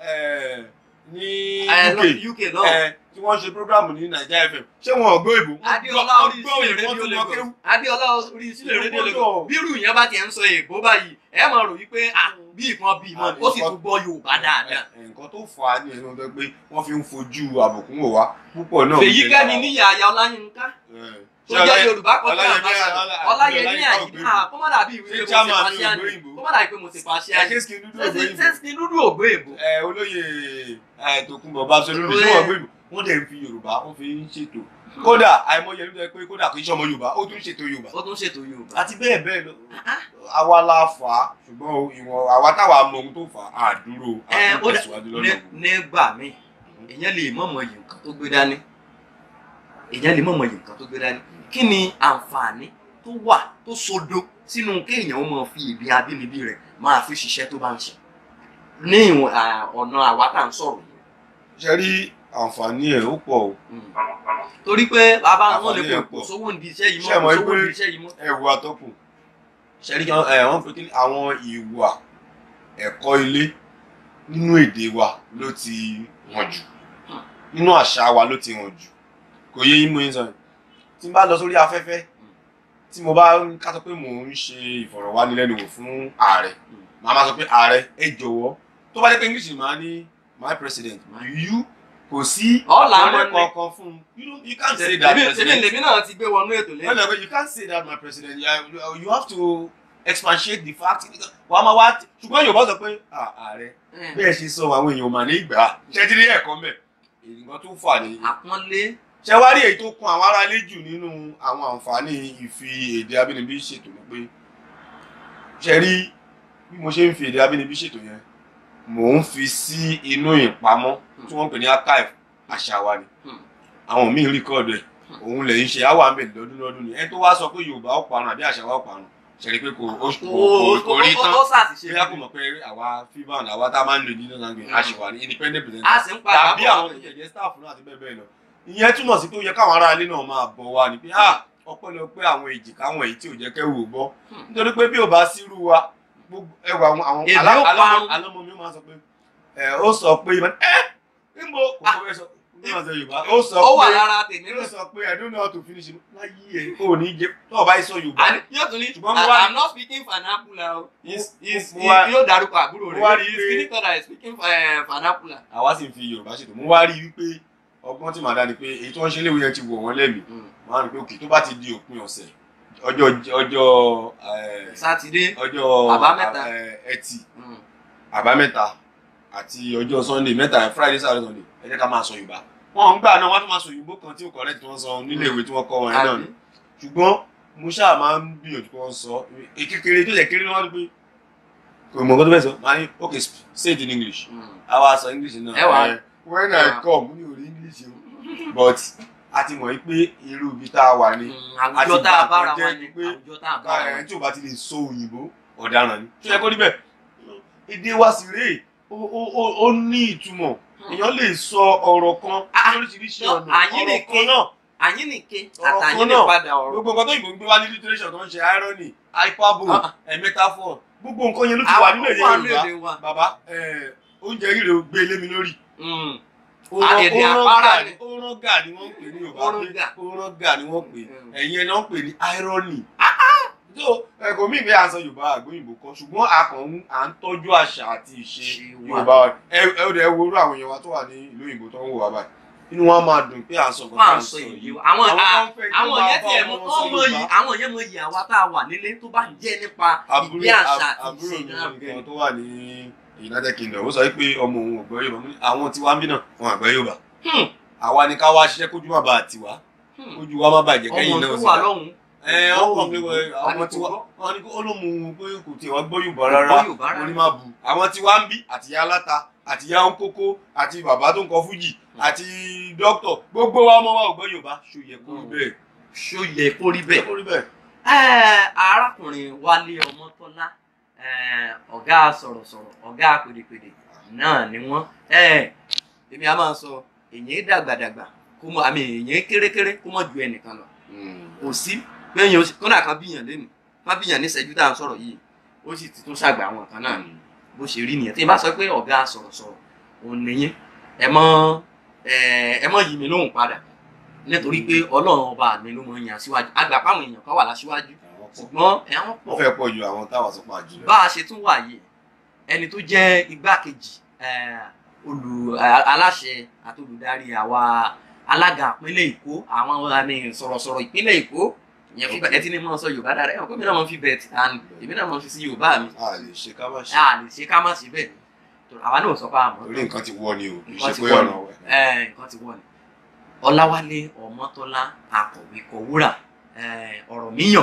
ẹ, ní Ẹ̀, lọ UK UK náà. ẹ, tí wọ́n ṣe programu ní Naija FM ṣé wọn ò gbọ́ ìbò Adéọlá orí gbọ́ sílẹ̀ ìbò rédíò tó mọ Lagos kéwù Adéọlá orí sílẹ̀ rédíò Ìgbọ́dọ̀. Lagos bírù yẹn bá tiẹ̀ ń sọ èèbó báyìí ẹ máa rò wípé ah bí ìkan bí ìmọ̀ ni ó sì tún gbọ́ Yorùbá dáadáa. Ẹ, nǹkan tó fà á ní ẹnu tó pé wọ́n fi ń fojú àbùkún wò wá púpọ̀ náà. Fèyí Kẹ́mi níyà àyà Ọláyínká tó jẹ́ Yorùbá kọjá Ọláyẹmí- àbáṣà Ọlá- Ọláyẹmí Ọláyẹmí àyíká Ògbóyìnbó. kó má dàbí ìwé Ṣé pé mo ṣe chairman ní pàṣẹ àná Ògbóyìnbó? kó má dàbí pé mo ṣe pàṣẹ àná Ṣé skin dúdú ògbóyìnbó? sẹ́sìn dúdú ògbó èbó. Ẹ, olóyè ẹ, Tòkunbọ̀ Babáṣolú ní Olóyè. wọ́n gbé ìbò wọ́n dẹ̀ ń fi Yorùbá wọ́n fi ń ṣètò kódà àìmọye ló jẹ́ pé kódà kì í ṣe ọmọ Yorùbá ó tún ṣètò Yorùbá ó tún ṣètò Yorùbá. àti bẹ́ẹ̀ bẹ́ẹ̀ lọ àwa la fà á ṣùgbọ́n ìwọ̀n àwa táwa mọ ohun tó fà á àdúró Ẹ, ó dà- àtúntẹ̀síwájú lọ́nà Ní- nígbà míì èèyàn lè mọ̀mọ́ yìí nǹkan tó gbé dání èèyàn lè mọ̀mọ́ yìí nǹkan tó gbé dání kí ni àǹfààní tó wà tó sodo sínú kéèyàn ó máa fi èdè abínibí rẹ̀ máa fi ṣiṣẹ́ tó bá ń ṣe ní ìwọ̀n à, ọ̀nà àwa tá à ń sọ̀rọ̀ yìí ṣe rí àǹfààní ẹ̀ ó pọ̀ o Mm. torí pé bàbá wọn lè Àǹfààní ẹ̀ kó pọ̀. sówó ní iṣẹ́ yìí Ṣé mọ́ mọ̀ kò sówó pé- ní iṣẹ́ yìí mọ́. ẹ̀rù atọ́kùn ṣe rí kan ẹ̀ wọ́n fi kí àwọn ìwà ẹ̀kọ́ ilé nínú èdè wa ló ti hàn jù nínú àṣà wa ló ti hàn jù kò yé yín mú yín sọ yìí tí n bá lọ sórí afẹ́fẹ́ tí mo bá ń ká sọ pé mò ń ṣe ìfọ̀rọ̀wánilẹ́nuwò fún ààrẹ màá máa sọ pé ààrẹ ẹ jọ̀wọ́ tó bá jẹ́ pé english máa ní my president you kò sí Ọ̀la àkọọ́lẹ̀ wọn ni. kankan fún un you don't- you can't say that Èmi- èmi president lèmi náà ti gbé wọnú ètò no lẹ́yìn. no but you can't say that my president you, you have to expatiate the fact wàá máa wá ṣùgbọ́n yorùbá sọ pé "Ah, ààrẹ bí ẹ ṣe sọ àwọn èèyàn mà ní ìgbà ṣe ti rí ẹ̀kọ́ mẹ́ nǹkan tó fà ní. àpọ́nlé ṣé wá rí èyí tó kún àwọn aráalé jù nínú àwọn àǹfààní ìfi èdè abínibí ṣètò ni pé ṣe rí bí mo ṣe ń fi èdè abínibí ṣètò yẹn mò ń fi sí inú ìpamọ́ tí wọ́n ń pè ní archive àṣà wa ni Hmm. àwọn míì rìkọ́ọ̀dù ẹ̀ òun lè ń ṣe àwọn àmì lọ́dún lọ́dún ni ẹni tó wá sọ pé yorùbá ó parun àbí àṣà wa ó parun ṣe rí pé kò ó kò- kò rí tán ó ṣàtìṣe bóyá kò mọ̀ pé àwa fiban àwa tá a máa ń lo ìdílé náà gbé àṣìwà ní independent presenter a sì ń padà tàbí àwọn tó jẹjẹ staff náà àti bẹ́ẹ̀ bẹ́ẹ̀ lọ ìyẹn túmọ̀ sí pé ó yẹ káwọn ará ilé náà máa bọ̀ wá ni pé ah ọpẹ́lọpẹ́ àwọn èjìká àwọn èyí tí ò jẹ́ kẹ́rù ò gbọ́ Hmm. nítorí pé bí ò bá sírú wa gbogbo ẹwà àwọn àwọn Èdè alá- ó alọ́mọ parun. alọ́mọ mi ó máa sọ pé ẹ ó sọ pé ẹ níbo kò tó fẹ́ sọ bí wọ́n sọ Yorùbá ó sọ ó wà pé lára tèmi ó náà sọ pé I don't know how to finish it láyé ẹ ò ní jẹ tó o bá yẹ sọ Yorùbá Àní, yóò tún ní Ṣùgbọ́n mo wá- i'm not speaking vernacular o Is- is- Mo- mo wá- yóò dárúkọ àbúrò mo wá rí rẹ̀ i is pé- speaking that i speaking eh, vernacular. àwa sì ń fi Yorùbá ṣètò mo wá rí i wípé ọgbọ́n tí màá dá ni pé èyí tí wọ́n ṣe léwu yẹn ti wọ̀ wọ́n lẹ́mìí wọ́n á rí i pé òkè tó bá ti di òpin ọ̀sẹ̀ ọjọ́ ọjọ́ eh, sátidé ọjọ́ Àbámẹ́ta. eh, ẹtì Mm. àbámẹ́ta àti ọjọ́ sunday mẹ́ta friday saturday sunday ẹ jẹ́ ká máa sọ yorùbá wọn ń gbà náà wọ́n tún máa sọ òyìnbó kan tí ó correct tí wọ́n sọ nílé ìwé tí wọ́n kọ́ wọn yẹn náà ni Àbí? ṣùgbọ́n mo ṣáà máa ń gbìyànjú kí wọ́n sọ kékeré tó yẹ kéré ni wọ́n rí pé kò mọ̀ nǹkan tó fẹ́ sọ máa ní ok say it in english Mm. àwa sọ english náà Ẹ wà. Eh, when Ẹ i wà. come mi ò rí english o but a ti mọ̀ pé irú ibi tá a wà ní Mm, àwùjọ tá a bára àti wa ìgbà tó ni jẹ́ pé àwùjọ tá a bára wa ẹ ni. tí o bá ti lè sọ òyìnbó ọ̀daràn ni tó yẹ kó níbẹ̀ èdè wa sì rèé ó ó- ó- ó ní ìtumọ̀ èèyàn lè sọ ọ̀rọ̀ kan Ah, lóríṣiríṣi no, ọ̀nà àyín ọ̀rọ̀ nìkan. kan náà àyínnìke Ọ̀rọ̀ àtàyín kan ní náà. padà ọ̀rọ̀. gbogbo nǹkan tó yìnbó ń gbé wá ní literature tó ń ṣe irony hyperbole Ah. ẹ metaphor gbogbo nǹkan yẹn ló ti wà nínú èdè Àwọn Yorùbá èdè wa. bàbá ẹ, oúnjẹ rírè ó gbé lé mi lórí Mm. ó Ah, rán- èdè ó rán àpárá gà ni. ní- ó rán gà ni wọ́n ń pè ní Yorùbá Ó rán pé gà. ó rán gà ni wọ́n pè Mm. ẹ̀yin ẹni wọ́n pè ní irony so ẹ̀kọ́ mi ìgbé àṣọ Yorùbá àgbóyìnbó kan ṣùgbọ́n a kàn ń à ń tọ́jú àṣà àti ìṣe Ṣe wa. Yorùbá wa ẹ ẹ ó dẹ̀ wo irú àwọn èèyàn wa tó wà ní ìlú òyìnbó tó ń wò wá báyìí inú wọn máa dùn pé à ń sọ nǹkan Wọ́n tá à à ń ń sọ sọ èyí yìí wa. Àwọn Àwọn à- kan fẹ́ kí àwọn wọ́n máa yẹn bá tiẹ̀ ọmọ mọ wọn sọ ọmọ Yorùbá. yìí àwọn yẹn mọ yìí àwa tá a wà nílé tó bá jẹ́ nípa àbúrò ìgbé àṣà àb- àti àbúrò ìṣe mi náà nìkan tó wà ní United Kingdom ó sọ pé ọmọ òun ò gbọ́ Yorùbá mo ní àwọn tí wá ń bí náà wọn àgbẹ̀ Yorùbá Hmm. àwa ni ká wá ṣiṣẹ́ kójú má bàa tiwa Hmm. kójú wa má bàjẹ́ ọmọ kẹ́yìn náà tó sì wà dá. lọ́hùn-ún. ẹ ọkọ mi wọ àwọn tí wá wọn ni ó ló mú un pé kò tí wọn gbọ́ Yorùbá rárá Gbọ́ Yorùbá mo ní rárá. má bu àwọn tí wá ń bí àti ìyá aláta àti ìyá ń kókó àti bàbá tó ń kọ fújì àti dókítọ̀ gbogbo wa ọmọ wa ò gbọ́ Yorùbá ṣòyẹ kó rí bẹ́ẹ̀ ṣó yẹ kó rí bẹ́ẹ̀. kó rí bẹ́ẹ̀. Ẹ́, arákùnrin Wálé Ọmọ́tọ́lá ẹ́, ọ̀gá sọ̀rọ̀sọ̀rọ̀ ọ̀gá pèdèpèdè náà ni wọ́n ẹ́, èmi a máa sọ èyàn dàgbàdàgbà kó mọ àmì èyàn kérékéré kó mọ ju ẹnìkan lọ kò sí gbẹ̀yìn oṣù kọ́nà kan bíyàn lẹ́nu má bíyàn ní ìṣẹ́jú tá à ń sọ̀rọ̀ yìí ó sì ti tún ṣàgbà àwọn kan náà ni bó ṣe rí nìyẹn tí n bá sọ pé ọ̀gá sọ̀rọ̀sọ̀rọ̀ òun nìyẹn ẹ mọ ẹ ẹ mọ yìí mi lóhùn padà nítorí pé ọlọ́run ọba mi ló mọ yàn síwájú àgbà páwọn èèyàn kan wà láṣíwájú ṣùgbọ́n ẹ̀wọ̀n wọ́n pọ̀ fẹ́ pọ̀ ju àwọn táwọn sọ pa jùlọ. bá a ṣe tún wà yìí ẹni tó jẹ́ igbákejì eh, olù eh, aláṣẹ àti olùdarí àwa alága ìpínlẹ̀ èkó àwọn àmì sọ̀rọ̀sọ̀rọ̀ ìpínlẹ̀ èkó ìyẹn fi ẹ ti ní mọ́ sọ yorùbá dára ẹ̀wọ̀n gómìnà mọ́ fi bẹ̀ tí and èmi náà mọ́ fi sí yorùbá mi a lè ṣe ká má ṣe a lè ṣe ká má ṣe bẹ́ẹ̀ tó àwa náà sọ pé àmọ́ torí nǹkan ti wọ́ ni o kì í Nǹkan ṣe ti pé wọ́ ọ̀nà ni. wẹ̀. Eh, nǹkan ti wọ̀ ni ọláwálé ọmọtọ́lá akọ̀wé kọ̀wúrà eh, ọ̀rọ̀ míyàn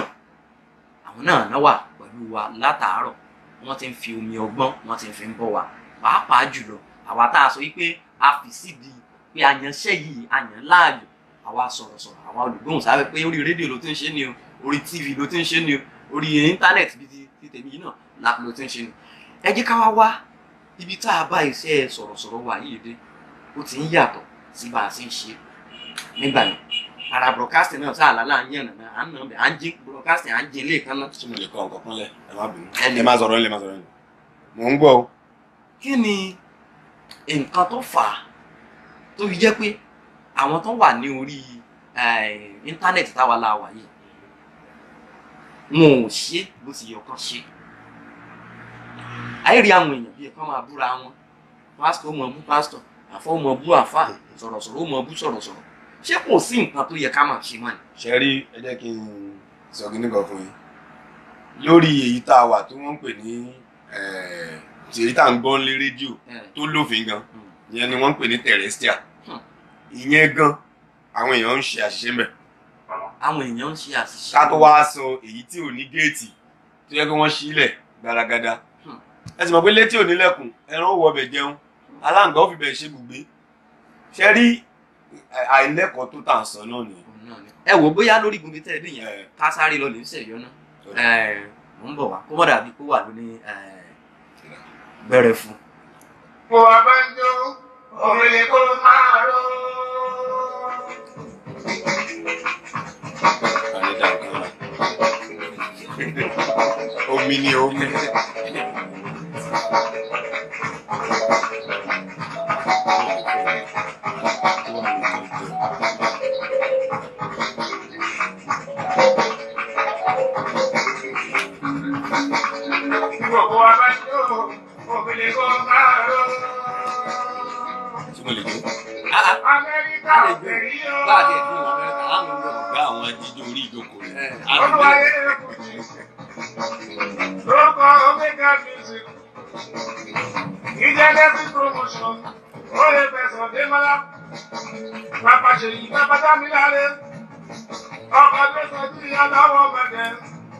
àwọn náà náà wà pẹ̀lú wa látàárọ̀ wọ́n ti ń fi omi ọgbọ́n wọ́n ti ń fi ń bọ́ wa pàápàá jùlọ àwa tá a sọ wípé a fi sídi pé àyànṣẹ́ yìí àyàn láàyò àwa sọ̀rọ̀sọ̀rọ̀ àwa olùgbóhùn sábẹ́ pé orí rédíò ló ti ń ṣe ni o orí tv ló ti ń ṣe ni o orí íńtánẹ́ẹ̀tì bíi ti- ti tèmi yìí náà la- ló ti ń ṣe ni ẹ jẹ́ ká wá wá ibi tá a bá iṣẹ́ sọ̀rọ̀sọ̀rọ̀ wa yìí dé ó ti ń yàtọ̀ sí bá a ṣe ń ṣe nígbà yẹn ara broadcasting náà sáà lálẹ́ à ń yànnà náà à ń nà bẹ́ẹ̀ à ń jí broadcasting à ń jí ilé kan náà. tí mo lè kọ nǹkan kan lẹ̀ ẹ má bínú Ẹ lè- ẹ má sọ̀rọ̀ ẹ lè má sọ̀rọ̀ ẹ mò ń gbọ́ o. kí ni nǹkan tó fà á tó fi jẹ́ pé àwọn tó wà ní orí eh, íńtánẹ́ẹ̀tì táwa la wà yìí wọn ò ṣe bó ti yẹ kán ṣe àìrí àwọn èèyàn bíi kán máa búra wọn pásítọ̀ ó mọ bú pásítọ̀ àfọ́ ó mọ bú àfà sọ̀rọ̀sọ̀rọ̀ ó mọ bú sọ̀rọ̀sọ̀rọ̀ ṣé kò sí nǹkan tó yẹ ká máa ṣe mọ́ ni. ṣe rí ẹ jẹ́ kí n sọ kíní kan fún yín lórí èyí tá a wà tí wọ́n ń pè ní eh, tí èyí tá à ń gbọ́ lé rédíò ẹ, tó lófin gan hmm. ìyẹn ni wọ́n ń pè ní terrestrial Hmm. ìyẹn gan àwọn èèyàn ń ṣe àṣìṣe mẹ́ àwọn èèyàn ń ṣe àṣìṣe. ká tó wá sọ èyí tí ò ní géètì tó yẹ kí wọ́n sílẹ̀ gbaragada Hmm. ẹ sì mọ̀ pé létí ò nílẹ̀kùn ẹran ó wọ ọbẹ̀ jẹun aláǹgá ó fi bẹ̀ ṣe bùgbé ṣe rí ẹ, àìlẹ́kọ̀ọ́ tó tà ń sọ náà nìyẹn Òun náà ni. ẹ wò bóyá lórí gunbi tẹ́ ẹ dé yẹn Ẹ, ká sáré lọ lè ń ṣèyọ náà. Ọ̀dà. ẹ mò ń bọ̀ wá kó mọ̀ dàbí kó wà lóní bẹ̀rẹ̀ fún. Mo wá bá ń jó, òrèlè kó máa ró. ànídà kan rà. omi ni omi. Mo wá bá ń jó, òrèlè kó máa ró. tí mo lè jó. Amẹ́ríkà Á lè ò jó. fẹ́ rí o. bá a ti ẹ̀ fún Amẹ́ríkà á mú un lọ. bá àwọn ajíjó orí ìjókòó rẹ̀. Olúwayé Kùtì. Lórúkọ Omega Music. Ìjẹ́lẹ́sì promotion. Ó lè fẹ̀sọ̀ dé mọ́lá. Bàbá Ṣèyí bàbá Dámiláré. Ọkọ̀ ló sọ sí aláwọ̀ bẹ̀rẹ̀.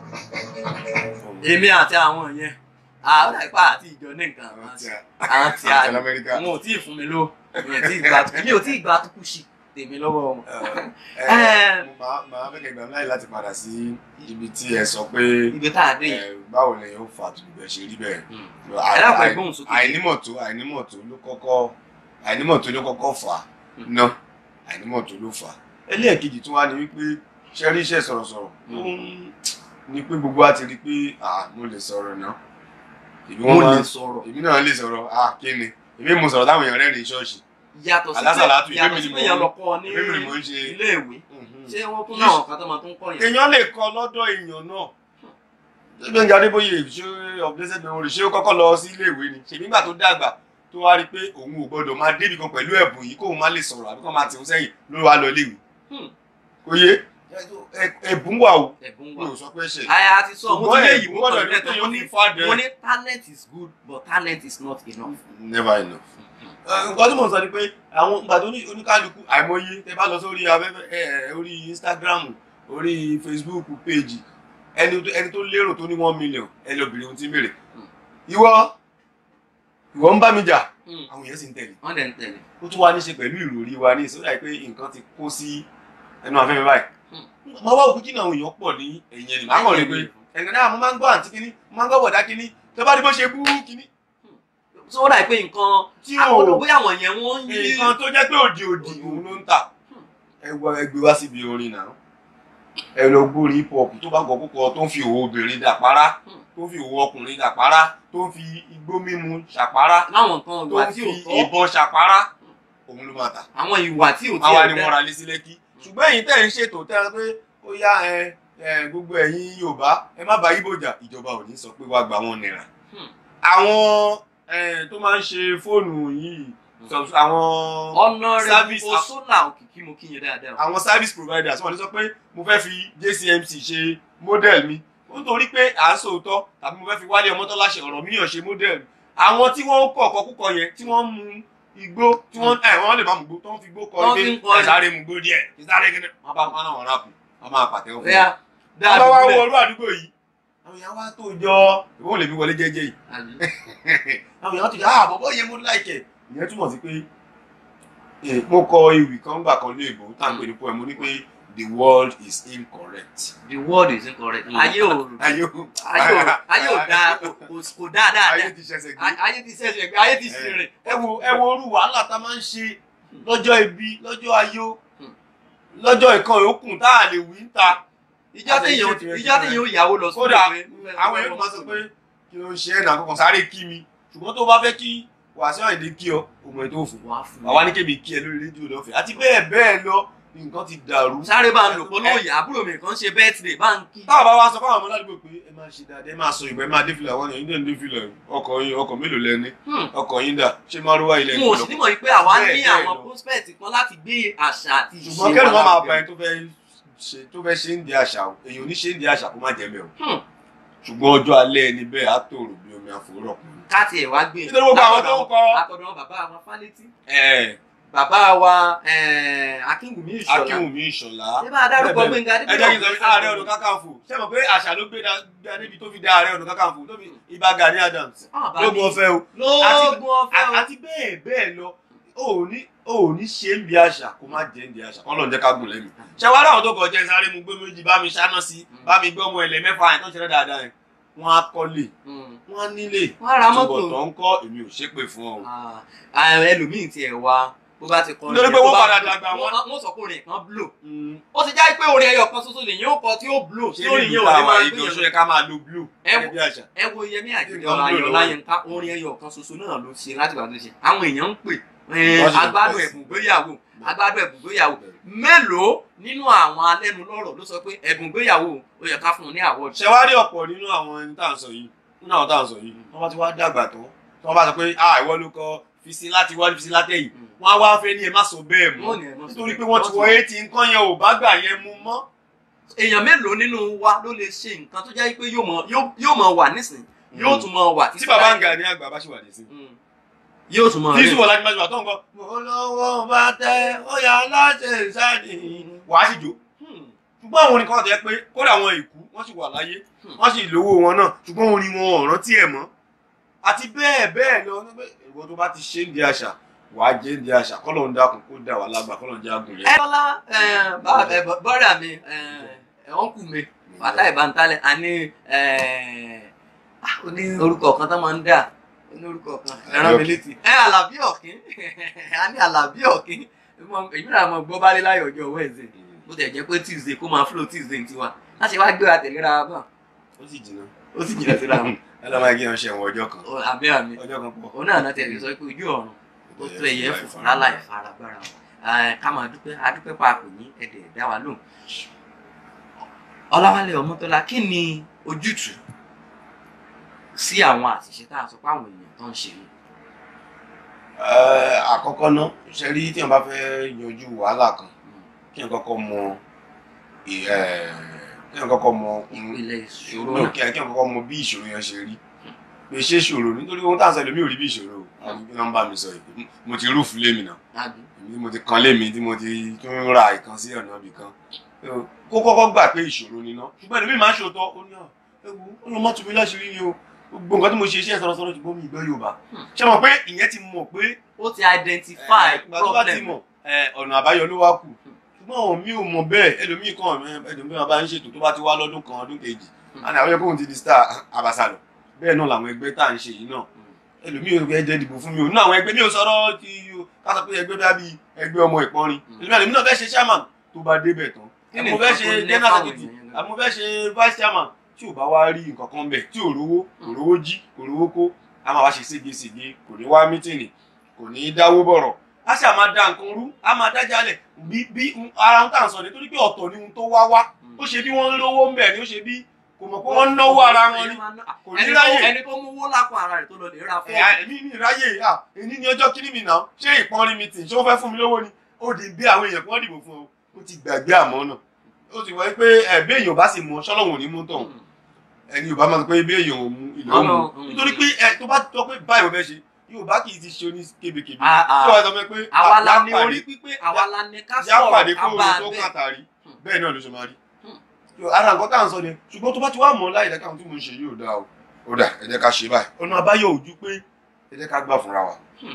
èmi àti àwọn yẹn àwọn àìpá àti ìjọ ní nǹkan àwọn àti àwọn tí a àti Amẹ́ríkà. wọn ò tí ì fún mi ló mi ò tí ì gba mi ò tí ì gba tukú sí tèmi lọ́wọ́ wọn. Ẹ, Ẹ. mo máa máa fẹ́ kẹ́ gbà mí láyè láti padà sí ibi tí ẹ sọ pé ibi tá a dé yìí. ẹ, báwo lè yóò fà tó bẹ̀ ṣe rí bẹ́ẹ̀. ẹ dákun ẹ gbóhùn sókè. àìnímọ̀ tó àìnímọ̀ tó ló kọ́kọ́ àìnímọ̀ tó ló kọ́kọ́ fà á Hmm. ná àìnímọ̀ tó ló fà á. ẹlẹ́ẹ̀kejì tó wá ní wípé ṣẹ́rí iṣẹ́ sọ̀rọ̀sọ̀rọ̀ Hmm. ni pé gbogbo wa ti rí i pé ah mo lè sọ̀rọ̀ náà èmi mo wọ́n máa lè ń sọ̀rọ̀ èmi náà lè sọ̀rọ̀ ah kí ni èmi mo sọ̀rọ̀ táwọn èèyàn rẹ́rìn ṣọ́ọ̀ṣì yàtọ̀ sí Alásàlátù, pé yàtọ̀ èmi sí ni pé mo- yẹn lọ kọ́ ní èmi ni mo ń ṣe ilé ìwé Mhm. ṣé wọ́n tún náà kan tó máa tún kọ́ yẹn. èèyàn lè kọ lọ́dọ̀ èèyàn náà Gbẹ́ngà Adébóyè ṣé of blessed memory ṣé ó kọ́kọ́ lọ sí iléèwé ni ṣèbí nígbà tó dàgbà tó wá rí i pé òun ò gbọ́dọ̀ máa débi kan pẹ̀lú ẹ̀bùn yìí kóun má lè sọ̀rọ̀ àbí kó máa tìhun sẹ́yìn ló wá lọ iléèwé Hmm. kò yé ẹ- ẹ̀bùn wà o ẹ̀bùn mi wà. ò sọ pé ṣe àyà ti sọ mo ti lé ìwé gbọ́dọ̀ kan ní lẹ́tọ̀ mo kéèyàn ní ní fàdé mo ní talent is good but talent is not enough. never enough. nǹkan tí mo sọ ni pé àwọn ìgbà tó ní oníkálukú àìmọye tẹ bá lọ sórí afẹ́fẹ́ ẹ orí Instagram orí Facebook page ẹni tó- ẹni tó lérò tó ní one million ẹ lọ bèrè ohun tí ń bèrè ìwọ ìwọ ń bá mi jà Hmm. àwọn èèyàn sì ń tẹ̀lé wọ́n dẹ̀ ń tẹ̀lé. ó tún wá ní ṣe pẹ̀lú ìròrí wa ní ìsọdá pé nǹkan ti kó sí ẹnu afẹ́fẹ́ báyìí máa wá òkú kí ni àwọn èèyàn pọ̀ ní ẹ̀yìn ẹni máa kàn rí pé ẹ̀gbẹ́ náà mo máa ń gbọ́ àǹtí kínní mo máa ń gbọ́ bọ̀dá kínní tó bá rí bó ṣe bú kínní so ó dà pé nǹkan tí àwọn ò olùgbé àwọn yẹn wọ́n ń yí nǹkan tó jẹ́ pé òdì òdì òun ló ń tà ẹ wọ ẹgbẹ́ wá síbi orin náà ẹ lọ gbórí hip hop tó bá gbọ́ púpọ̀ tó ń fi òwò obìnrin dàpárá tó ń fi òwò ọkùnrin dàpárá tó ń fi igbó mímu ṣàpárá láwọn nǹkan tó ìwà ń tí fi ò tọ́ ìbọn ṣàpárá òun ló máa tà àwọn ìwà tí ò tí àwa ò ni dá wọ́n ra lé sí lẹ́kí ṣùgbọ́n ẹ̀yin tẹ́ ń ṣètò tẹ́ ẹ pé ó yá ẹ ẹ gbogbo ẹ̀yin Yorùbá ẹ má bá Ìgbò jà ìjọba ò ní sọ pé wàá gba wọn náírà Hmm. àwọn ẹ, tó máa ń ṣe fóònù yìí sọ- àwọn ọ̀nà rẹ̀ Service gbogbo sólà òkìkí mo kí yẹn dáadáa. àwọn service providers wọ́n ní sọ pé mo fẹ́ fi JCMC ṣe model mi nítorí pé à ń sòótọ́ tàbí mo fẹ́ fi Wálé Ọmọ́tọ́lá ṣe ọ̀rọ̀ míyàn ṣe model mi àwọn tí wọ́n ń kọ̀ ọ̀kọ́ púpọ̀ yẹn tí wọ́n ń mu igbó tí wọ́n ẹ̀ wọ́n lè má mu igbó tó ń fi igbó kọ Wọ́n pé fi ń kọrin. ẹ̀ sáré mu igbó díẹ̀ ẹ̀ sáré kíni wọ́n bá wọn náà wọ́n ráàpù wọ́n máa pàtẹ́wọ́ fún Bẹ́ẹ̀ wọn. dáa wọ́n bá wá wọ dúpẹ́. orú àdúgbò yìí àwọn èèyàn wá tó jọ ìwọ́n lè fi wọlé jẹ́jẹ́ yìí àwọn èèyàn tó jọ ah bọ̀bọ̀ yẹn mo láìkẹ̀ ìyẹn túmọ̀ sí pé eh, mo kọ ewì kan gbà kan lé ìbò tá à ń pè ní poem mo ní pé the world is incorrect. the word is incorrect. ayé ò ayé o ayé ò ayé ò dáa kò kò- kò dáa ayé dáadáa ti ṣẹ̀ṣẹ̀ gbé. A- ayé ti ṣẹ̀ṣẹ̀ gbé ayé ti ṣe rìn. ẹ wo ẹ wo orú wàhálà tá a máa ń ṣe lọ́jọ́ ibi lọ́jọ́ ayọ̀ lọ́jọ́ ìkan yòókù tá a lè wí ń ta. ìjọ téèyàn ìjọ téèyàn ò yàwó lọ sódò kódà pé àwọn èèyàn máa sọ pé kí ló ń ṣe ẹ̀nà àkọ́kọ́ sáré kí mi ṣùgbọ́n tó bá fẹ́ kí Wàsíù Àyìndé kí ọ òmò ètò òfò wàá fún àwa ní kébi kí ẹ lórí rédíò lọ́fẹ̀ẹ́ àti bẹ́ẹ̀ bẹ́ẹ̀ lọ nǹkan ti dàrú. sáré bá ń lò pọ̀ lóòyà àbúrò mi kan ṣe birthday bá ń kí. táwọn bá wá sọ fáwọn ọmọ ládùúgbò pé ẹ máa ṣe dáadáa ẹ máa sọ ìgbà ẹ máa dé fìlà wọn yẹn ní dé fìlà ọkọ̀ yín ọkọ̀ mélòó lẹni Hmm. ọkọ̀ yín dà ṣé márùwá ilẹ̀ n ò sì nímọ̀ yìí pé àwa Bẹ́ẹ̀, ní bẹ́ẹ̀ àwọn lọ. prospect kan láti gbé àṣà àti ìṣe ṣùgbọ́n kẹ́rù má máa lárugẹ. bá ẹni tó fẹ́ ṣe tó fẹ́ ṣe ń di àṣà o èyàn ò ní ṣe ń di àṣà kó má jẹ́ mẹ́ o Hmm. ṣùgbọ́n ọjọ́ alẹ́ ẹni bẹ́ẹ̀ á tòrò bí omi àfòrọ̀ kùn káàtì ẹ̀ wá gbé nítorí gbogbo àwọn tó ń kọ àtọ̀dọ̀ bàbá àwọn fálétí ẹ̀ bàbá wa eh, akínwùmí ìṣọ̀lá akínwùmí ìṣọ̀lá ṣé bá a dárúkọ bẹ́ẹ̀ gbẹ̀ngà ẹ jẹ́ kí n sọ pé ààrẹ ọ̀nà kákàǹfò ṣé mo pé àṣà ló gbé dá níbi tó fi dá ààrẹ ọ̀nà kákàǹfò tó fi ibà Gani Adams lógun ọ̀fẹ́ o lóògùn ọ̀fẹ́ o àti bẹ́ẹ̀ bẹ́ẹ̀ lọ o ò ní o ò ní ṣe ń bi àṣà kó má jẹ́ ń di àṣà kọ́ lọ́n jẹ́ ká gùn lẹ́nu. ṣé wàá ráwọn tó kọjá sáré mu gbé méjì bá mi ṣáná sí bá mi gbé ọmọ ẹlẹ mẹ́fà yẹn tó ń ṣe dáadáa yẹn wọ́n á kọ́lé Mm. wọ́n á nílé wọ́n á ra mọ́tò tó ń kọ́ èmi ò ṣépè fún ọ. Ah, ah, ẹlòmíì tiẹ̀ wá bó bá ti kọ́ Nítorí pé wọ́n padà dàgbà wọn. wọ́n sọ pé orin kan blow ó ti já pé orin ẹyọ kan ṣoṣo lèyìn ó kọ tí ó blow ṣé tí orin ní yẹn ìlú ò ní táwa máa yìí gbé gan ṣó yẹn yẹ ká máa lo blue Ẹ gẹ́gẹ́ bí àṣà. ẹ wo yẹmí àjíjọ Nǹkan blow ayọ̀ lọ́wọ́. láyínká orin ẹyọ kan ṣoṣo náà ló ṣe láti wà tó ṣe àwọn èèyàn ń pè Wọ́n sì ń agbádùn pè sí. ẹ̀bùn gbéyàwó agbádùn ẹ̀bùn gbéyàwó mélòó nínú àwọn alẹ́nulọ́rọ̀ ló sọ pé ẹ̀bùn gbéyàwó ó yẹ ká fún un ní award ṣe wá rí ọ̀pọ̀ nínú àwọn ẹni tá à ń sọ yìí nínú àwọn tá à ń sọ yìí wọ́n bá ti wá dàgbà tán tí wọ́n bá sọ pé ah ìwọ ló kọ fisi láti wá fisi látẹ̀yìn wọ́n á wá fẹ́ ní ẹ má sọ bẹ́ẹ̀ mọ́ Wọ́n ní ẹ má sọ nítorí pé bẹ́ẹ̀. wọ́n ti wọ eighty nǹkan yẹn ò bá gbà yẹn mu mọ́. èèyàn mélòó nínú wa ló lè ṣe nǹkan tó jẹ́ pé yóò mọ yóò- yóò mọ wà nísìn yóò tún mọ wà tí bàbá ń ga ní àgbà bá ṣì wà nísìn. Mm. yóò tún mọ tí rí. ìṣúwọ̀ láti máa ṣe wà tó ń kọ́. mo lọ́wọ́ bá tẹ ó yà láṣẹ ìsáàdì. wàá sì jó. Hmm. ṣùgbọ́n àwọn orin kan tẹ́ pé kódà àwọn ìkú wọ́n sì wà láyé wọ́n sì lówó wọn náà ṣùgbọ́n orin wọn ò rántí ẹ̀ mọ́. àti bẹ́ẹ̀ bẹ́ẹ̀ lọ ní pé ìwọ tó bá ti ṣe ń di àṣà wàá jẹ́ ń di àṣà kọ́lọ̀ ń dákun kó dà wà lágbà kọ́lọ̀ ń jẹ́ àgùn ẹ yẹn. lọ́lá bọ́dà mi ọ̀nkù mi bàtà ìbántalẹ̀ àní ó ní orúkọ kan tó máa ń dà ó ní orúkọ kan ẹran mi létí ẹ àlàbí ọ̀kín a ní àlàbí ọ̀kín èmi náà mọ gbọ́ bálé láyọ̀ ọjọ́ Wednesday bó tẹ̀ jẹ́ pé Tuesday kó máa flow Tuesday tiwa láti wá gbé wa tẹ̀léra wa bá ó sì jìnnà. ó sì jìnnà síra wọn ẹ lọ́ máa gé ọṣẹ wọn ọjọ́ kan. Ó- àmì àmì ọjọ́ kan pọ̀. òun náà náà tẹ̀lé sọ pé ojú ọ̀run ó tó ẹ̀yẹ fún láláì faragbára wọn ká máa dúpẹ́ adúpẹ́ papọ̀ ní ẹ̀dẹ̀ ẹ̀dá wa lóhùn. Ọláwálé Ọmọ́tọ́lá kí ni ojútùú sí àwọn àṣìṣe tá a sọ pé àwọn èèyàn tó ń ṣe ni. Ẹ, àkọ́kọ́ ná ṣe rí tí wọ́n bá fẹ́ yanjú wàhálà kan kí wọ́n kọ́kọ́ mọ ì- ẹ, kí wọ́n kọ́kọ́ mọ ìpìlẹ̀ ìṣòro ìṣòro náà kí kí wọ́n kọ́kọ́ mọ bí ìṣòro yẹn ṣe rí pé ṣé ìṣòro nítorí ohun tá à ń sọ ẹlòmíì ò rí bí ìṣòro àwọn kí wọ́n bá mi sọ yìí mo ti rúùfù lémi náà àbí èmi tí mo ti kan lémi tí mo ti tún ra ìkan sí ọ̀nà ibì kan kó kọ́kọ́ gbà pé ìṣòro ni ná ṣùgbọ́n ẹlòmíì máa ń ṣòótọ́ ó ní ọ̀ ewu ó lọ mọ́tò mi láṣìírí ni o gbogbo nǹkan tí mo ṣe iṣẹ́ sọ̀rọ̀sọ̀rọ̀ ṣùgbọ́n mi ìgbọ́ Yorùbá Hmm. ṣé mo pé ìyẹn ti mọ̀ pé ó ti identify ìgbà tó bá ti problem mọ̀ ẹ, ọ̀nà àbáyọ ló wá kù ṣùgbọ́n àwọn mi ò mọ̀ bẹ́ẹ̀ ẹlòmíì kan ẹ̀dùn bí wọn bá ń ṣètò tó bá ti wá lọ́dún kan ọdún kejì àná àwọn ẹgbẹ́ òun ti di star abasa lọ bẹ́ẹ̀ náà làwọn ẹgbẹ́ tá à ń ṣe yìí náà ẹlòmíì ò ẹjẹ dìbò fún mi ò ní àwọn ẹgbẹ́ mi ò sọ̀rọ̀ ti ká sọ pé ẹgbẹ́ bá bí ẹgbẹ́ ọmọ ìpọ́nrin Mm. ẹlòmíì náà fẹ́ ṣe chairman tó bá débẹ̀ tán Kí ni àmọ́ fẹ́ nǹkan ṣe tó ní general fáwọn secretary èèyàn gan? àmọ́ fẹ́ ṣe vice chairman tí ò bá wá rí nǹkan kan bẹ̀ tí ò rówó kò rówó jí kò rówó kó a máa wá ṣe ségesège kò ní wá mítìnì kò ní dáwó bọ̀rọ̀ a ṣáà máa da nǹkan rú a máa dájálẹ̀ bí bí ara ń tà ń sọ nítorí pé ọ̀tọ̀ ni ohun tó wá wá ó ṣe bí wọ́n ń lówó ń bẹ̀ ni ó ṣe bí kò mọ̀ pé wọ́n ń náwó ara wọn ni kò ní ẹni tó ráyè ẹni tó mú owó lápò ara rẹ̀ tó lọ lè ra ẹ̀yà fóònù èmi ní ìráyè à èní ní ọjọ́ kíní mi náà ṣé ìpọ́nrin mi tì ṣé ó fẹ́ fún mi lówó ni ó di bí àwọn èèyàn kan dìbò fún ọ ó ti gbàgbé àmọ́ náà ó ti wọ́n pé ẹ̀ bí èèyàn bá sì mú ọ ṣọ́lọ́hún ò ní mú tọ̀hún ẹni yorùbá máa sọ pé bí èèyàn ò mú ilẹ̀ ó mú Ọ̀nà, mm. nítorí pé ẹ tó bá tọ́ pé báyìí mo fẹ́ ṣe yorùbá kì í ti ṣe oní kébékébé Ah, ah. tí wọ́n sọ fún mi pé àwa la ní yá orí pípé àwa la ní ká yá pàdé sọ̀rọ̀ ká kó bá o a tó bẹ́ẹ̀. kàtàrí Hmm. bẹ́ẹ̀ náà ló ṣe máa rí Hmm. Yo, ara nǹkan tá à ń sọ ni ṣùgbọ́n tó bá ti wá mọ̀ láì dáká ohun tí mo ń ṣe yóò dáa o ó dà ẹ jẹ́ ká ṣe báyìí ọ̀nà àbáyọ ojú pé ẹ jẹ́ ká gbà fúnra wa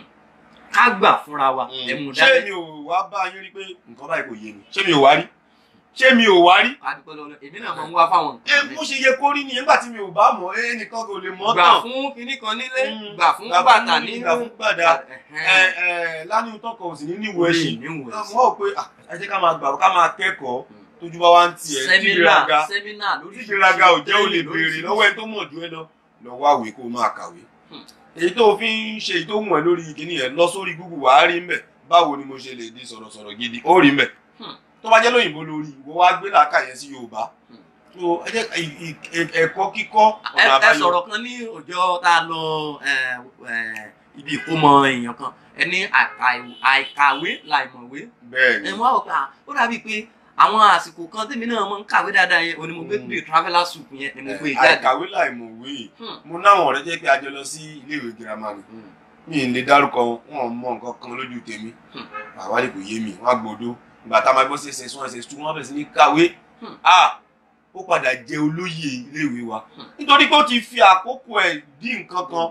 ká gbà fúnra wa ẹ̀mú ṣé dání mi ò wá bá yín rí pé nǹkan báyìí kò yé mi ṣé mi ò wá rí ṣé mi ò wá rí adúpẹ́ lọ́lọ́ èmi náà máa ń wá fáwọn ẹ bó ṣe yẹ kó rí ni nígbà tí mi ò bá mọ̀ ẹ nìkan kò lè mọ̀ gbà tán fún kinní kan nílé Mm. gbà fún bàtà ní gbà fún gbàdá ẹ ẹ lánìí tọkọ ò sì ní níwò ẹ ṣe níwò mo rò pé ah, ẹ jẹ́ ká máa gbà ká máa kẹ́kọ̀ọ́ tójú bá wá ń tiẹ̀ sẹ́mínà tíjìlága sẹ́mínà lórí tíjìlága ò jẹ́ ò lè béèrè lọ́wọ́ ẹ tó mọ̀ ju ẹ lọ lọ wá àwé kó máa kàwé Hmm. èyí tó fi ń ṣe èyí tó wù ẹ lórí ìkíní yẹn lọ sórí Google wàá rí mbẹ báwo ni mo ṣe lè di sọ̀rọ̀sọ̀rọ̀ gidi ó rí mbẹ Hmm. tó bá jẹ́ lóyìnbó lórí ìwọ wá gbé làákà yẹn sí Yorùbá Hmm. so ẹ jẹ́ ì- ì- ì- ẹ̀kọ́ kíkọ́ ẹ ọ̀nà ẹ àbáyọ sọ̀rọ̀ kan ní ọjọ́ tá a lọ ẹ, ẹ, ibi ìkómọ èèyàn kan ẹni àìkàwé láìmọ̀wé bẹ́ẹ̀ ni ẹ wọ́n á wò pé à, ó dàbí pé àwọn àsìkò kan tèmi náà mọ̀ ń kàwé dáadáa yẹn òní mo gbé Mm. gbé traveller soup yẹn ni mo gbé jáde. àìkàwé láìmọ̀wé Hmm. mo náwọn ọ̀rẹ́ jẹ́ pé a jọ lọ sí iléèwé girama ni Hmm. mi ì lè dárúkọ wọn mọ nǹkan kan lójú tèmi Hmm. àwárí kò yé mi wọn á gbọ́dọ̀ ìgbà tá a máa gbọ́ sí ẹsẹ̀ sún ẹsẹ̀ sún wọn bẹ̀rẹ̀ sí ní kàwé Hmm. a ó padà jẹ olóyè iléèwé wa Hmm. nítorí pé ó ti fi àkókò ẹ̀ dí nǹkan kan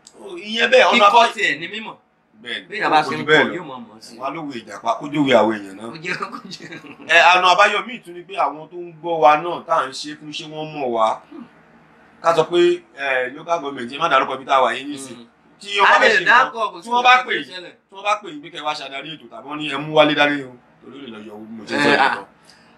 ìyẹn bẹ́ẹ̀ ọ̀nà kíkọ́ àbáyọ tiẹ̀ ní mímọ̀ bẹ́ẹ̀ bí ìyá bá kò ṣe jù ń bẹ́ẹ̀ kọ́ lọ yóò mọ̀ mọ̀ sí i. wọn á lówó ìjàpá kójúwèé àwọn èèyàn náà ó jẹ́ kó jẹ́. ẹ àna àbáyọ míì tún ni pé àwọn tó ń gbọ́ wa náà tá à ń ṣe fún ṣé wọ́n mọ̀ wá ká sọ pé ẹ local government yẹn má dárúkọ bí tá a wà yín nísìn tí wọ́n bá a fẹ́ lè ṣe nǹkan dákọ̀ kò sí tí wọ́n bá nǹkan pè tó yín ṣẹlẹ̀. tí wọ́n bá pè yín pé kẹ́ wá ṣàdarí ètò tàbí wọ́n ní ẹ mú wálé dání o torí ó lè lọ yọ owó mo ṣe Eh, sọ ah. ìtàn.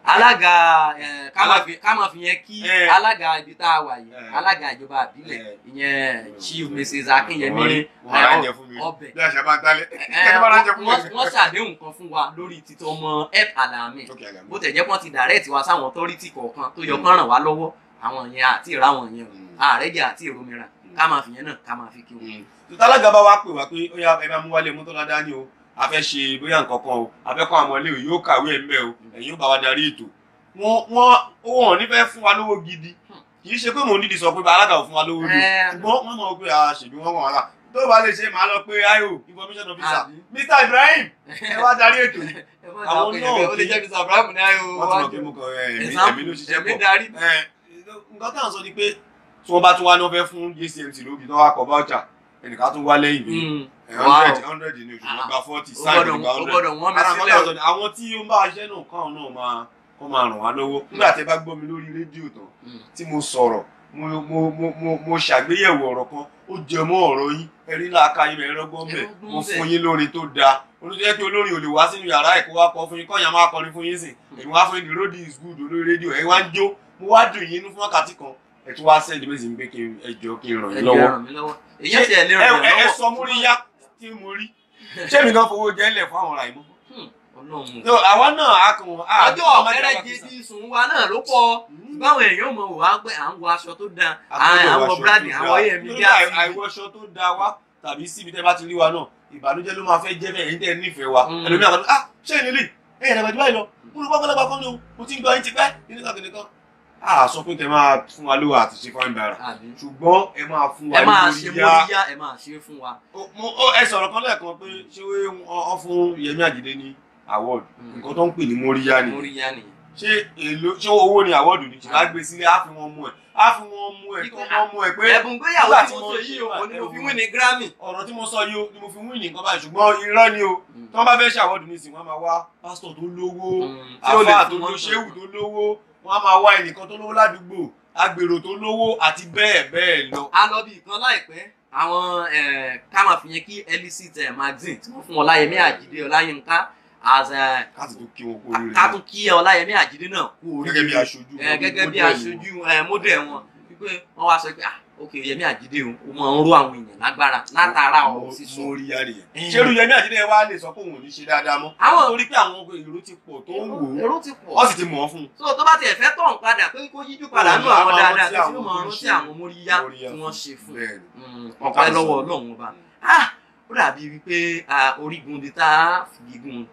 alága eh, ká máa fi- ká máa fi yẹn kí Eh. alága ibi tá a wà yìí Eh. alága ìjọba àbílẹ̀ Eh. ìyẹn chief mrs akinyemi Wọ́n á eh, jẹ fún mi ọbẹ̀ bí àṣà bá ń tálẹ̀ Eh, kẹ́kẹ́ bá ránjẹ fún mi. wọ́n wọ́n ṣàdéhùn kan fún wa lórí títọ́ ọmọ ep alami Ok, àgàmú. bó tẹ̀ jẹ́ pọ́n ti direct wa sáwọn authority kọ̀ọ̀kan tó yọ kán ràn wá lọ́wọ́ àwọn yẹn àti ìráwọn yẹn o Mm. ààrẹ jẹ́ àti ìromira ká máa fi yẹn náà ká máa fi kí wọn. tuntun alága bá wa pè wá pé ó yá ẹ bá mú wálé mọ́tò ládá ní o a fẹ́ ṣe bóyá nǹkan kan o a fẹ́ kọ́ àwọn iléèwé yóò kàwé ẹ̀ mẹ́ o ẹ̀yin ó bá wa darí ètò wọ́n wọ́n wọn ò ní fẹ́ fún wa lówó gidi kì í ṣe pé mò ń dídì sọ pé bá alága ò fún wa lówó rí Eh. ṣùgbọ́n wọ́n mọ̀ pé a ṣèbí wọ́n wọ̀n wá tó bá lè ṣe màá lọ pé ayo information officer Àbí? Mr Ibrahim ẹ wá darí ètò yìí ẹ má Àwọn dà náà pé ó lè kì í- jẹ́ mr abraham ní ayò wọ́n ti mọ̀ pé mo kàn ẹ̀ ẹ̀mí Example, ẹ̀mí ló ṣiṣẹ́ ẹ̀mí pọ̀ darí. ẹ̀ nǹkan tá à ń sọ ni pé tí wọ́n bá tún wá ní wọ́n fẹ́ fún JCMC lóbi tí wọ́n wá kọ voucher ẹnìkan tún wá lẹ́yìn mi Mm. hundred hundred ní oṣù wọn Ah. gba forty ó sáà gbọ́dọ̀ nígbà ó hundred gbọ́dọ̀ wọ́n mi ara nǹkan sílẹ̀ tó ń sọ ni àwọn tí ó ń bá iṣẹ́ náà káwọn náà máa kọ́ máa ràn wá lọ́wọ́ nígbà tí ẹ bá gbọ́ mi lórí rédíò tán Mm. tí mo sọ̀rọ̀ mo mo mo mo mo ṣàgbéyẹ̀wò ọ̀rọ̀ kan ó jẹ mọ́ ọ̀rọ̀ yín ẹ̀rí làákà yín ẹ̀rọ gbọ́n bẹ̀ Ẹ̀rọ gbọ́n mo bẹ̀. fún yín lórin tó dáa olùdíjẹ́ pé olórin ò lè wá sínú yàrá ẹ̀kọ́ wá kọ fún yín kọ́nyà máa kọrin fún yín sìn èmi wá fún yín the road is good olórí rédíò ẹ̀ wá ń jó mo wá dùn yín inú fún wákàtí kan ẹ̀ tún wá sẹ́ẹ̀dì méjì ń gbé kí n ẹjọ́ kí n ràn ẹ yín lè lọ́wọ́ ràn mí lọ́wọ́ èyí ti ẹ̀ lè ẹ ràn mí ẹ- ẹ lọ́wọ́ sọ múríyá tí mo rí ṣé mi kan fowó jẹ́ ńlẹ̀ fún àwọn ràìmọ́ ọlọ́run no àwa náà a kàn wọ́n. ọjọ́ ọ̀kẹ́rẹ́ gidi sùn wa náà ló pọ̀ báwọn èèyàn mọ̀ wá pé à ń wọ aṣọ tó dáa à ń wọ búrádì àwọn èèyàn mi bí àì àti àìwọṣọ tó da wá tàbí síbi tẹ́ bá ti rí wa náà ìbànújẹ́ ló máa fẹ́ jẹ́ bẹ́ẹ̀ níta nífẹ̀ẹ́ wa Mm. ẹlòmíà kan ah ṣé ìní lè ẹ̀yìn ẹ̀rọ ìdíbà yìí lọ mo lọ gbọ́gbọ́lọ́gbà kan ní o mo ti ń gbọ́ yín ti pẹ́ nínú kan kìnìkan. a sọ pé kẹ máa fún wa lówó àti ṣe fáwọn ìbára àbí ṣùgbọ́n ẹ máa fún wa ẹ máa ní ṣe móríyá. móríyá ẹ máa ṣe fún wa. Ó- mo- ó- ẹ sọ̀rọ̀ kan lẹ́ẹ̀kan pé ṣé wọ́n fún Yẹmí Àjídé ní award Mm. nǹkan tó ń pè ní móríyá nìyẹn móríyá nìyẹn. ṣé èlò ṣé owó ni àwọ́ọ̀dù ni ṣùgbọ́n á gbé sílé á fi wọn mú ẹ á fi wọn mú ẹ kí wọ́n mú ẹ pé ẹ̀bùn gbéyàwó nígbà tí tí mo mo sọ ṣe yìí o wà, kò ní mo fi ẹ̀bùn. wí ní grammy. ọ̀rọ̀ tí mo sọ yìí o ni mo fi wí ní nǹkan báyìí ṣùgbọ́n irọ́ ni o tí wọ́n bá fẹ́ ṣàwọ́ọ̀dù ní ìsìn wọ́n á máa wá pásítọ̀ tó lówó tí ó lè àfáà tó fún ló wọn ṣéwù tó lówó wọ́n á máa wá ẹnìkan tó lówó ládùúgbò agbèrò tó lówó àti bẹ́ẹ̀ bẹ́ẹ̀ lọ. a lọ bí ìkan láìpẹ́ àwọn eh, ká máa fi yẹn kí elicit eh, magazine tí wọ́n fún ọláyẹmí àjídé ọláyínká as eh, káàtì tó kí wọn kó oríire ká tún kí ọláyẹmí àjídé náà kú gẹ́gẹ́ bí oríire aṣojú Eh, gẹ́gẹ́ bí model aṣojú eh, model wọn wípé wọ́n wá sọ pé ah ok yẹmí àjídé o ó máa ń ró àwọn èèyàn lágbára látara wọn. ọ̀rọ̀ sísọ mo rí yá nìyẹn. Eh. ṣerú Yẹmí Àjídé wa lè sọ pé òun ò ní ṣe dáadáa mọ́. Àwọn- torí pé àwọn èrò ti pọ̀ tó ń wò ó èrò ti pọ̀ wọ́n sì ti mọ̀ ọ́ fún un. so tó bá tiẹ̀ fẹ́ tọ̀ ń padà pé kó yíjú padà nù Ó máa àwọn rántí dáadáa tí àwọn ó máa tó ń rántí ṣe àwọn móríyá móríyá tí wọ́n ṣe fún Bẹ́ẹ̀ni. Mm, Wọ́n ọpẹ́ kà lọ́wọ́ sọ. ọlọ́run ọba ah ó dàbí wípé ah, orígun di tá a fi gígùn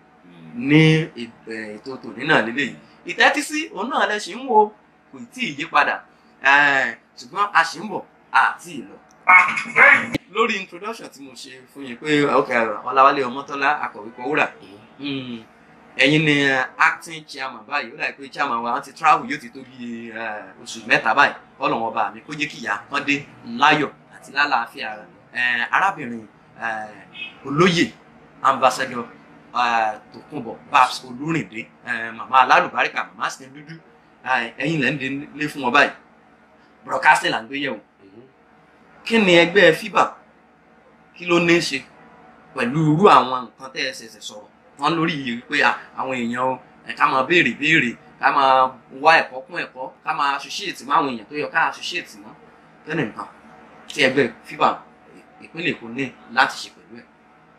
ní ètò ètò tòní náà lélẹ́yìí ìtẹ́tísí òun náà lẹ ṣì ń wo kò tí ì yí padà Eh, ṣùgbọ́n a ṣì ń bọ̀ àti ìlọ. lórí introduction tí mo ṣe fún yín pé ok ọláwálé ọmọtọ́lá akọ̀wé kọ̀wúrà Mm, ẹ̀yin ni eh, acting chairman báyìí ó dàbí pé chairman wa wọ́n ti travel yóò ti tó bí eh, oṣù mẹ́ta báyìí ọlọ́run ọba mi kó jẹ́ kí ìyá kan dé láyọ̀ àti lálàáfíà rẹ̀ Eh, arábìnrin eh, olóyè ambassador eh, tòkunbọ̀ babs olúrìndé eh, màmá alálùbáríkà màmá sin dúdú eh, ẹ̀yin lẹ́ ń délé fún wọn báyìí broadcasting là ń gbé yẹ̀wò kí ni ẹgbẹ́ fiba kí ló ní í ṣe pẹ̀lú irú àwọn nǹkan tẹ́ ẹ ṣẹ̀ṣẹ̀ sọ̀rọ̀ wọn lórí yìí pé à, àwọn èèyàn o ẹ̀ ká máa béèrè béèrè ká máa wá ẹ̀kọ́ kún ẹ̀kọ́ ká máa associate mọ́ àwọn èèyàn tó yẹ ká associate mọ́ kí ni nǹkan tí ẹgbẹ́ fiba ìpínlẹ̀ Èkó ní láti ṣe pẹ̀lú ẹ̀.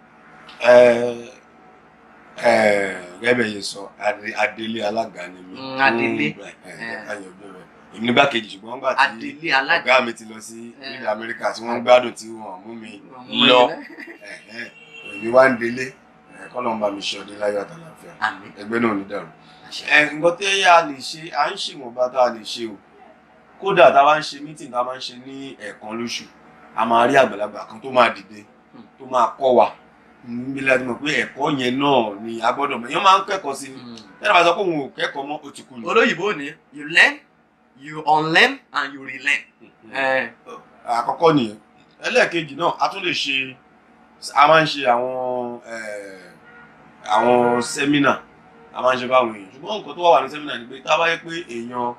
Ẹ- ẹ, gẹ́gẹ́ bẹ́ẹ̀ yẹn sọ Adé- adélé alága ni mí. Mm, Adélé. Fún- ẹ, ẹ, káyọ̀ ọjọ́ rẹ̀. èmi nígbà kejì ṣùgbọ́n nígbà tí Adélé alága ọ̀gá mi ti lọ sí Eh. ilẹ̀ Amẹ́ríkà tí wọ́n ń gbádùn tí wọ́n mú mi ọmọ lọ ilẹ̀. ẹ̀hẹ́n, èmi wá ń délé ẹ, kọ́lọ́ ń bá mi ṣe ọdẹ láyọ̀ àtàlàfíà àmín ẹgbẹ́ náà ò ní dàrú. àṣẹ. ẹ nǹkan tí a lè ṣe à ń ṣèwọ̀nba tá a lè ṣe o kódà tá a bá ń ṣe mítìn tá a máa ń ṣe ní ẹ̀ẹ̀kan lóṣù a máa rí àgbàlagbà kan tó máa dìde Hmm. tó máa kọ́ wa níbi láti mọ̀ pé ẹ̀kọ́ yẹn náà ni a gbọ́dọ̀ mọ̀ èèyàn máa ń kẹ́kọ̀ọ́ sí ni Mm. tẹ́lẹ̀ bá sọ pé òun ò kẹ́kọ̀ọ́ mọ́ ó ti kú ni. olóyìnbó ni you learn you unlearn and you relearn. ẹ àkọ́kọ́ nìyẹn ẹlẹ́ẹ̀kejì náà a tún lè ṣe a máa ń ṣe àwọn eh, àwọn sẹ́mínà a máa ń ṣe báwọn èèyàn ṣùgbọ́n nǹkan tó wà wà ní sẹ́mínà ni pé tá a bá yẹ pé èèyàn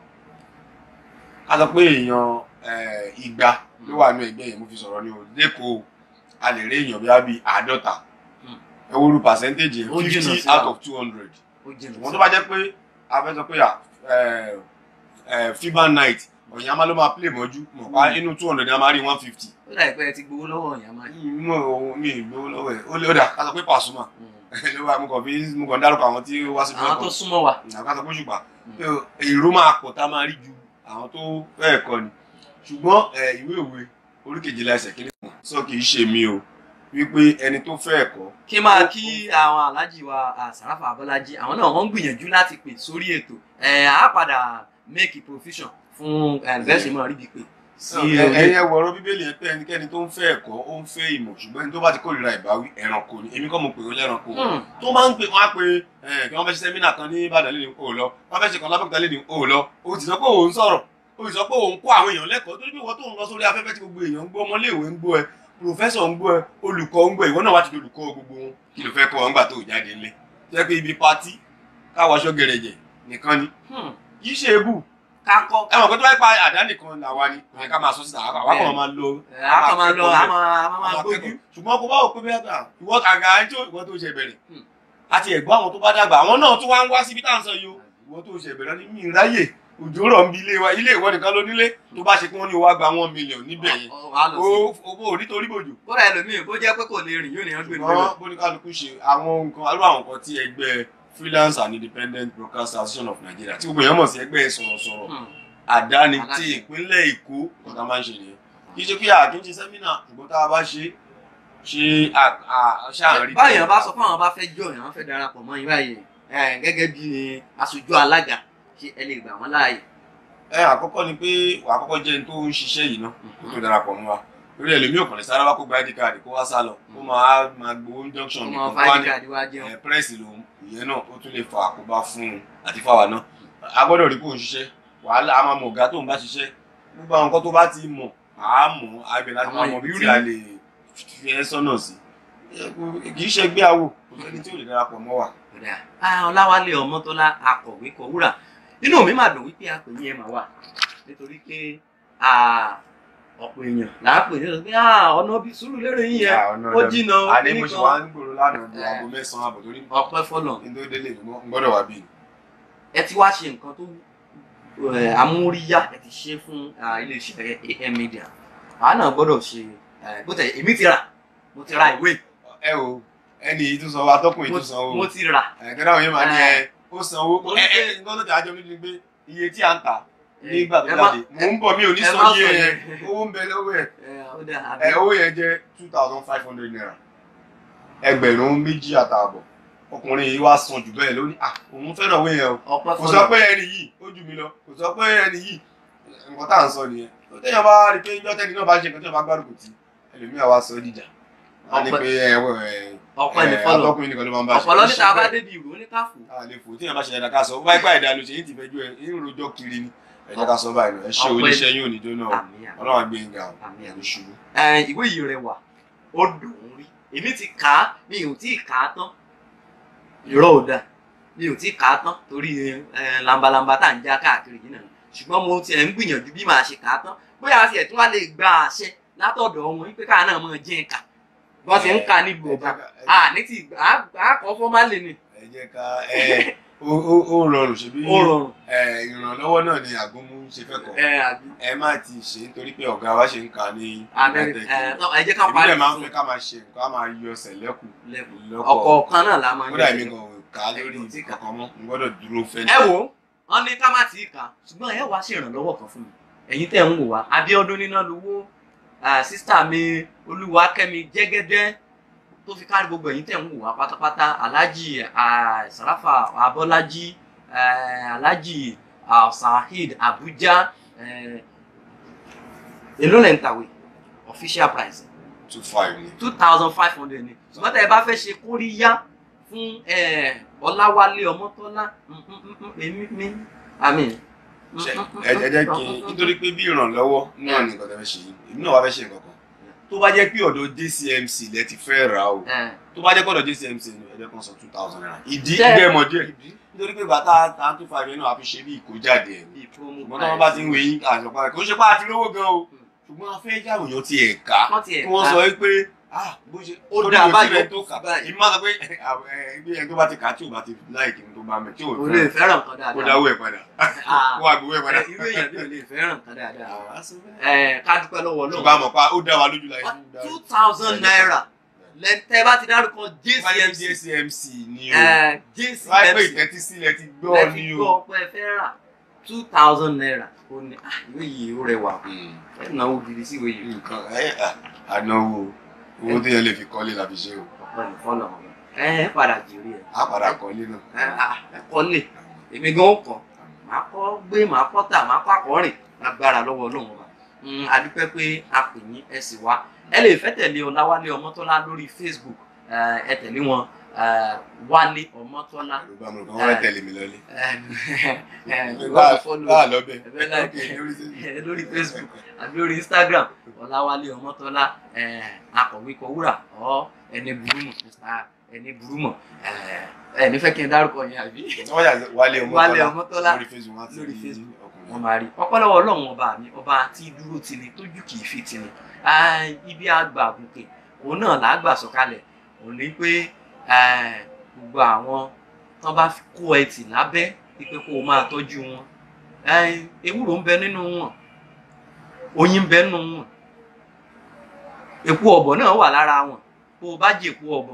ká sọ pé èèyàn eh, igba ló wà ní ẹgbẹ́ yẹn mo fi sọ̀rọ̀ ní o lẹ́kọ̀ọ́ a lè rí èèyàn bí wá bí àádọ́ta Hmm. ẹ wo ru percentage yẹn Ó jìnnà fifty síra. out of two hundred ó jìnnà ṣùgbọ́n tó bá jẹ́ pé a fẹ́ sọ pé à, eh, eh, fiba night ọ̀yàn máa ló máa play mọ́jú mọ̀ pa inú two hundred ni a máa rí one fifty ó dà pé ẹ ti gbowó lọ́wọ́ ìyá máa yìí. mo ò mi ì gbowó lọ́wọ́ ẹ̀ ó lé ọ̀dà ká sọ pé Pasuma ló wà mo kàn fi mo kàn dárúkọ àwọn tí ó wá sí àwọn tó súnmọ́ wa. ká sọ pé ṣùgbọ́n èrò máa pọ̀ tá a máa rí ju àwọn tó fẹ́ẹ̀ kọ́ ni ṣùgbọ́n ẹ, ìwé òwe orí kejìlá ẹsẹ̀ kìíní kan sọ kì í ṣe mi o wípé ẹni tó fẹ́ ẹ̀kọ́ kí máa kí àwọn aláàjì wa àsàràfà abọ́lájí àwọn náà wọ́n ń gbìyànjú láti pè sórí ètò ẹ̀ á padà make provision fún ẹ̀ bẹ́ẹ̀ ṣe máa rí bí pé sí orí ẹ̀yin ẹ̀wọ̀ ọ̀rọ̀ bíbélì yẹn pé ẹnikẹ́ni tó ń fẹ́ ẹ̀kọ́ ó ń fẹ́ ìmọ̀ ṣùgbọ́n ẹni tó bá ti kórìíra ìbáwí ẹranko ni èmi kọ́ mo pè ó lẹ́ranko Hmm. tó máa ń pè wọ́n á pe ẹ̀ kí wọ́n fẹ́ ṣe sẹ́mínà kan ní Ìbàdàn lẹ́nu o lọ wọ́n fẹ́ ṣe kan lábẹ́òkúta lẹ́nu o lọ o ti sọ pé òun sọ̀rọ̀ o ti sọ pé òun kó àwọn èèyàn lẹ́kọ̀ọ́ torí pé ìwọ tó ń lọ sórí afẹ́fẹ́ tí gbogbo èèyàn ń gbọ́ ọmọléèwé ń gbọ́ ẹ pòfẹ́sọ̀ ń gbọ́ ẹ olùkọ́ ń gbọ́ ẹ ìwọ náà wá ti di olùkọ́ gbogbo wọn kí ló fẹ́ kọ́ wọn gbà tó jáde ńlẹ̀ jẹ́ pé ibi patí káwọ aṣọ gẹ̀rẹ̀jẹ̀ nìkan ni Hmm. kì í ṣe ebù kakọ ẹ mọ̀ pé tó bá pa àdá nìkan làwa ni kò yẹ ká máa sọ síta àwa kàn máa lo ẹ̀ á kàn máa lọ á máa á máa àwọn gbójú. akẹ́kọ̀ọ́. ṣùgbọ́n kò bá wò pé bẹ́ẹ̀ bá ìwọ àga ẹni tí ìwọ tó ṣe bẹ̀rẹ̀ Hmm. àti ẹ̀gbọ́n àwọn tó bá dàgbà àwọn náà tún wá ń wá síbi tá à ń sọ yìí o ìwọ tó ṣe bẹ̀rẹ̀ ní mi ráyè òjò rọ̀ ń bi ilé wa ilé ìwọ nìkan ló nílé tó bá ṣe kí wọ́n ní wá gba one million níbẹ̀ yẹn Ọ- wàá lọ sí. o owó onítorí bòjò kódà ẹlòmíì bó jẹ́ pé kò lè rìn yóò ní ọgbẹ́ ṣùgbọ́n bóníkálukú ṣe àwọn nǹkan alú àwọn nǹkan tí ẹgbẹ́ freelance and independent broadcast association of Nigeria tí gbogbo èèyàn mọ̀ sí ẹgbẹ́ sọ̀rọ̀sọ̀rọ̀ àdáni tí Aláṣẹ. ìpínlẹ̀ Èkó ọ̀gá máa ń ṣe nìyẹn kì í ṣe pé àkí ń ṣe sẹ́mínà ṣùgbọ́n tá a bá ṣe ṣe ṣáàrí. báyọ̀ bá sọ fún àwọn bá fẹ́ jọ yàn wọ́n fẹ́ darapọ̀ mọ́ yín báyìí ẹ̀, gẹ́gẹ́ bí aṣojú alága ṣé ẹ lè gbà wọ́n láàyè. ẹ àkọ́kọ́ ni pé wà á kọ́kọ́ jẹ́ ẹni tó ń ṣiṣẹ́ yìí náà kó tó darapọ̀ mọ́ wa lórí ẹlòmíì ò kàn lè sára wá kó gba id card kó wá sá lọ kó máa máa gbowó junction ọmọ nìkan kó wá fáìlì ní káàdì wá jẹun. ẹ pírẹ́sì lòun ìyẹn náà ó tún lè fa àkóbá fún un àti fáwa náà a gbọ́dọ̀ rí kó ń ṣiṣẹ́ wàhálà a máa mọ̀ ọ̀gá tó ń bá ṣiṣẹ́ gbogbo àwọn nǹkan tó bá ti mọ̀ àá mọ̀ àgbẹ̀ láti máa Àwọn mọ̀ bí tí ìrírí. a lè fi ẹ́ sọ́nà sí kì í ṣe gbé àwò kò sẹ́ni tí ò lè darapọ̀ mọ́ wa. Kódà, ah, ọláwálé ọmọtọ́lá akọ̀wé kọ̀wúrà inú mi máa dùn wípé àpè yẹn máa wà nítorí pé ah, ọ̀pọ̀ èèyàn là á pè ní ọ̀sán pé ah, ọ̀nà bíi sùúrù lérè yín yẹn Ah, ọ̀nà ó ọ̀dọ̀- jìnnà ó àní mo ṣe wá nìkan ń gbòòrò lánàá di aago mẹ́sàn-án àbọ̀ torí ọpẹ́ fọlọ̀ ní tó délé mi mo gbọ́dọ̀ wá bí i. ẹ ti wá ṣe nǹkan tó eh, amóríyá ẹ ti ṣe fún ah, iléeṣẹ́ AM media àwa náà gbọ́dọ̀ ṣe eh, bó tẹ̀ èmi ti rà mo ti ra ìwé ẹ o ẹni yìí tún sanwó atọ́kùn yìí mo tún sanwó mo ti rà ẹ̀kẹ́ náà yẹn máa ní ẹ ó sanwó Mo ẹ ní ẹ pé- nǹkan tó ti àjọ mi ni pé iye tí à ń tà nígbà tó ẹ má- jáde mò ń bọ̀ mi ò ní ẹ sọ má iye sọ yẹn yẹn. owó ń bẹ lọ́wọ́ ẹ̀ Eh, ó dà, àbí? ẹ owó yẹn jẹ́ two thousand five hundred naira ẹgbẹ̀rún méjì àtààbọ̀ ọkùnrin yìí wá san jù bẹ́ẹ̀ lónìí ah òun fẹ́ràn owó yẹn o ọpẹ́ kò sọ fọlọ̀ pé ẹni yìí ó jù mí lọ kò sọ pé ẹni yìí nǹkan tá à ń sọ nìyẹn tó téèyàn bá rí i pé ìjọ tẹ́ni náà bá ṣe nǹkan tí wọ́n bá gbárùkù tí ẹlòmíà wá sọ dìjà wọ́n ní Ọpẹ́- pé ẹ ẹ ọpẹ́ ní ẹ, fọlọ̀ atọ́kùnrin nìkan ló máa ń bá ṣe ọ̀pọ̀lọ́ Kì í níta ṣe bá bẹ́ẹ̀. débi ìrò oníkàfù a lè fò téèyàn bá ṣe dáadáa ká sọ báyìí báyìí dáa ló ṣe yín ti fẹjú ẹ yín rojọ́ kiri ni ẹ jẹ́ ká sọ báyìí lọ ẹ ṣe Ọpẹ́- oníṣẹ́ yín ò ní jóná o àmì àmì ọlọ́run àgbẹ̀ yín ga o àmì ẹ̀ àmì. ní ṣubú. Eh, ìwé yìí rẹwà ó dùn ún rí èmi ti kà á mi ò tí ì kà á tán irọ́ ò dáa mi ò tí ì kà á tán torí eh, lambalamba tá à ń já káàkiri yìí náà ṣùgbọ́n mo tiẹ̀ ń gbìyànjú bí màá ṣe kà á tán bóyá a tiẹ̀ tún wá lè gba àṣẹ látọ̀dọ̀ wọn wípé káà náà máa jẹ́ ẹ̀ka bí wọ́n ti ń ka nílùú Ẹ ọba jẹ́ ká- ẹ à ní ti àkọ́ fọ́málì ni ẹ jẹ́ ká ẹ ó ó- ó rọrùn ṣebí ó rọrùn ẹ ìrànlọ́wọ́ náà ni àgúnmu ṣe fẹ́ kọ́ ẹ àbí ẹ má ti ṣe nítorí pé ọ̀gá wa ṣe ń kà ní Amẹ́ríkà ẹ tọ́, ẹ jẹ́ ká parí ìbílẹ̀ máa ń fẹ́ ká máa ṣe nǹkan á máa yọ ọsẹ̀ lẹ́kùn lẹ́kùn lọ́pọ̀ ọ̀kọ̀ọ̀kan náà la máa ń kódà jẹ́ èmi gan ò kà á lórí Ẹ̀yin ò tí kà. kankan mọ́ n gbọ́dọ̀ dúró fẹ́ ẹ wò ó wọn ní ká má tí ì kà ṣùgbọ́n ẹ wá sí ìrànlọ́wọ́ kan fún mi ẹ̀yin tẹ́ ń wò wá Abíọ́dún níná lówó sísítà mi Olúwakẹ́mi Jẹ́gẹ́dẹ́ tó fi kárí gbogbo ẹ̀yin tẹ̀ ń wò wá pátápátá alhaji ah, sarafa abọ́lájí eh, alhaji ah, saheed abuja eh, èló lẹ́ ń tàwé official price two five ni. two thousand five hundred ni ṣùgbọ́n tẹ́ ẹ bá fẹ́ ṣe kóríyá fún eh, ọláwálé ọmọtọ́lá mm, mm, mm, mm, èmi mi àmì. Ṣé- ẹ ẹ jẹ́ kí n nítorí pé bí ìrànlọ́wọ́ náà ni nǹkan tẹ́ fẹ́ ṣe yìí èmi náà wá fẹ́ ṣe nǹkan kan tó bá jẹ́ pé ọ̀dọ̀ JCMC lẹ ti fẹ́ rà o Eh, tó bá jẹ́ pé ọ̀dọ̀ JCMC ni ẹ jẹ́ kan sọ two thousand naira ìdí Ṣé- jẹ́ mọ̀ díẹ̀ nítorí pé bàtà tá two five yẹn náà a fi ṣe bí ìkójáde ẹ̀ bíi promo ṣùgbọ́n tí wọ́n bá ti ń wé yín àṣọpá kò ń ṣe pé àti lówó gan o ṣùgbọ́n a fẹ́ jáwé yàn ti ẹ̀ ká wọ́n ti ẹ̀ kí wọ́n ká. sọ wípé ah bó ṣe Ó torí dáa kò sí báyìí, rẹ̀ tó ó kà kù báyìí. ìmọ̀ máa sọ pé ẹgbẹ́ ẹni tó bá ti kà á tí ò bá ti láìkì ní tó bá mẹ́ tí ò o lè fẹ́ fẹ́ràn nǹkan kó dáadáa. dáwó ẹ̀ padà Ah, kó àgbówó ẹ̀ padà. eh, irú èèyàn bí o lè fẹ́ràn nǹkan dáadáa. Ah, sọ bẹ́ẹ̀. Eh, ká dúpẹ́ lọ́wọ́ ṣùgbọ́n Ọlọ́run. àmọ̀ pa ó dá wa lójú láyé. two thousand naira lẹ́tẹ̀ bá ti dárúkọ JCMC JCMC JCMC ni o. eh, wáyé pé JCMC ìtẹ́tí sílẹ̀ ti gbọ́ lẹ́tí ni gbọ́ o. pé ẹ fẹ́ rà two thousand naira ó ní ah, ìwé yìí ó rẹwà ẹ náwó gidi sí ìwé yìí nǹkan ẹ ànáwó owó téèyàn lè fi kọ́lé la fi ṣe o. ọ̀pọ̀ ní fọ́lọ̀ ẹ ẹ padà jèrè ẹ á padà kọ́lé ẹ náà. ah, ẹ kọ́lé èmi gan ó kọ́ màá kọ́ gbé màá kọ́ tà màá kọ́ àkọ́rìn lágbára lọ́wọ́ Ọlọ́run ọba Mm, a dúpẹ́ pé a pè yín ẹ sì wá ẹ lè fẹ́ tẹ̀lé Ọláwálé Ọmọ́tọ́lá lórí Facebook eh, ẹ tẹ̀lé wọn eh, Wálé Ọmọ́tọ́lá àlùbá mi kan wọ́n fẹ́ tẹ̀lé mi lọ́lé. bá bá a lọ bẹ̀. Ẹ̀bẹ̀ láìpẹ́. lórí Facebook àbí lórí Instagram Ọláwálé Ọmọ́tọ́lá eh, akọ̀wé kọwúrà ọ ẹni burúmọ̀ Mr. ẹni burúmọ̀ ẹ nífẹ̀ẹ́ kí n dárúkọ yẹn àbí wọ́n yà Wálé Wálé Ọmọ́tọ́lá Ọmọ́tọ́lá lórí Facebook wọn àti lórí Facebook. ọkùnrin. wọ́n máa rí ọpọlọwọ Ọlọ́run ọba mi ọba tí dúró ti ni tójú kì í fi ti ni Ah, ibi àgbà àgùnkè òun náà là á gbà sọ̀kalẹ̀ òun ní pé eh, gbogbo àwọn tán bá fi kó ẹtì lábẹ́ pípé kó o máa tọ́jú wọn Eh, ewúro ń bẹ nínú wọn oyin ń bẹ nínú wọn èpo ọ̀bọ̀ náà wà lára wọn bó o bá jẹ èpo ọ̀bọ̀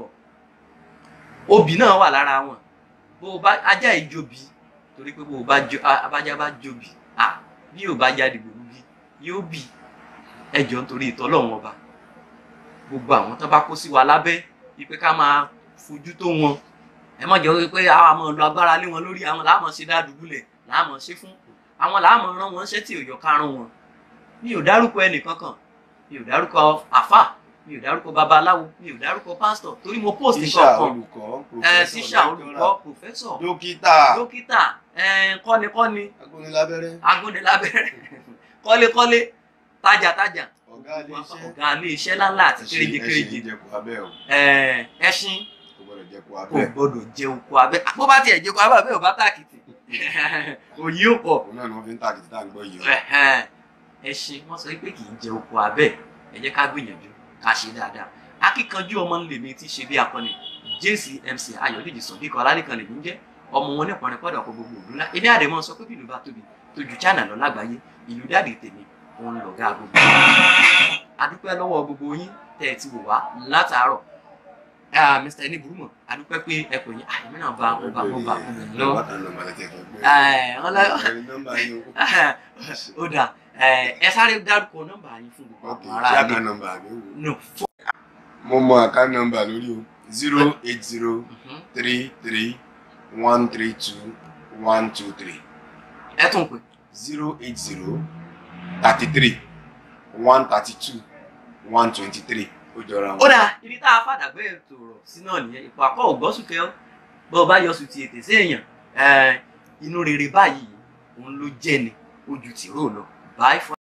obì náà wà lára wọn bó o bá ajá ìjòbí torí pé bó o bá jo a- abájá bá jòbí à bí yóò bá jáde gbòòrò bí yóò bì ẹjọ nítorí ìtọ́lọ́run ọba gbogbo àwọn tó bá kó sí wa lábẹ́ wípé ká máa fojú tó wọn ẹ má jẹ́ wípé àwọn àmọ́ lo agbára lé wọn lórí àwọn làámọ̀ ṣe dádùbúlẹ̀ làámọ̀ ṣe fún àwọn làámọ̀ rán wọn ṣẹ́ tí ò yọ kárùn wọn mi ò dárúkọ ẹnì kankan mi ò dárúkọ àfà mi ò dárúkọ babaláwo mi ò dárúkọ pásítọ̀ torí mo post tíṣà nǹkan kan olùkọ́ ẹ professor, tíṣà lecturer, olùkọ́ pòfẹ́sọ̀ dókítà dókítà ẹ kọ́nikọ́ni agúnilábẹ́rẹ́ agúnnilábẹ́rẹ́ kọ́lékọ́lé tajàtajà ọ̀gá ilé iṣẹ́ ọ̀gá ilé iṣẹ́ ńláńlá àti kéréje kéréje jẹ́kù abẹ́ o ẹ, ẹṣin kò gbọ́dọ̀ jẹ́kù kò abẹ́ gbọdọ̀ jẹ oko abẹ́ bó bá tiẹ̀ jẹ oko abẹ́ àbẹ́ ò bá tàkìtì òyì ó pọ̀ òun náà ni wọ́n fi ń tàkìtì tá à ń gbọ́ yìí o. Ẹ̀hẹ́n. ẹṣin wọ́n sọ pé kì í jẹ oko abẹ́ ẹ jẹ́ ká gbìyànjú ká ṣe dáadáa akíkanjú ọmọ nílé mi ti ṣe bí akọni JCMC Ayọ̀dèjì Sọ̀bíkọ̀ Ọlálẹ́kan lèmi ń jẹ́ ọmọ wọn nípa rẹ̀ pọ̀dọ̀ kó gbogbo òdúrà ńlá èmi àdèmọ́ sọ pé bí ìlú bá tóbi tó ju China lọ lágbàáyé ìlú dáàdì tèmi òun lọ̀gá gbogbo adúpẹ́ lọ́wọ́ gbogbo yín tẹ́ ẹ ti wò wá látàárọ̀ Ah, Mr. ẹni burúmọ̀ adúpẹ́ pé ẹ pè yín àyẹ̀mí náà bá ọba ọba ọmọ lọ Bàtà nọ́mbà lẹ́tẹ̀ fẹ́ gbé. Ẹ̀, wọ́n lọ- Ẹ̀rí nọ́mbà yín o. ó dà ẹ ẹ sáré dárúkọ nọ́mbà yín fún gbogbo Ok, àwọn ṣé ará àká ilé nọ́mbà mi wò? no fún Mo mọ àká nọ́mbà lórí o. zero eight zero three three one three two one two three ẹ tún pè zero eight zero thirty three one thirty two one twenty three ó jọra ó wọn. dà ibi tá a fàdàgbé ètò ọ̀rọ̀ sí náà nìyẹn ipò àkọ́ ògbọ́sùkẹ́ ọ́ bó o bá yọ sùn ti ètè sí èèyàn ẹ, inú rere báyìí òun ló jẹ́ ni ojú tìró lọ bye for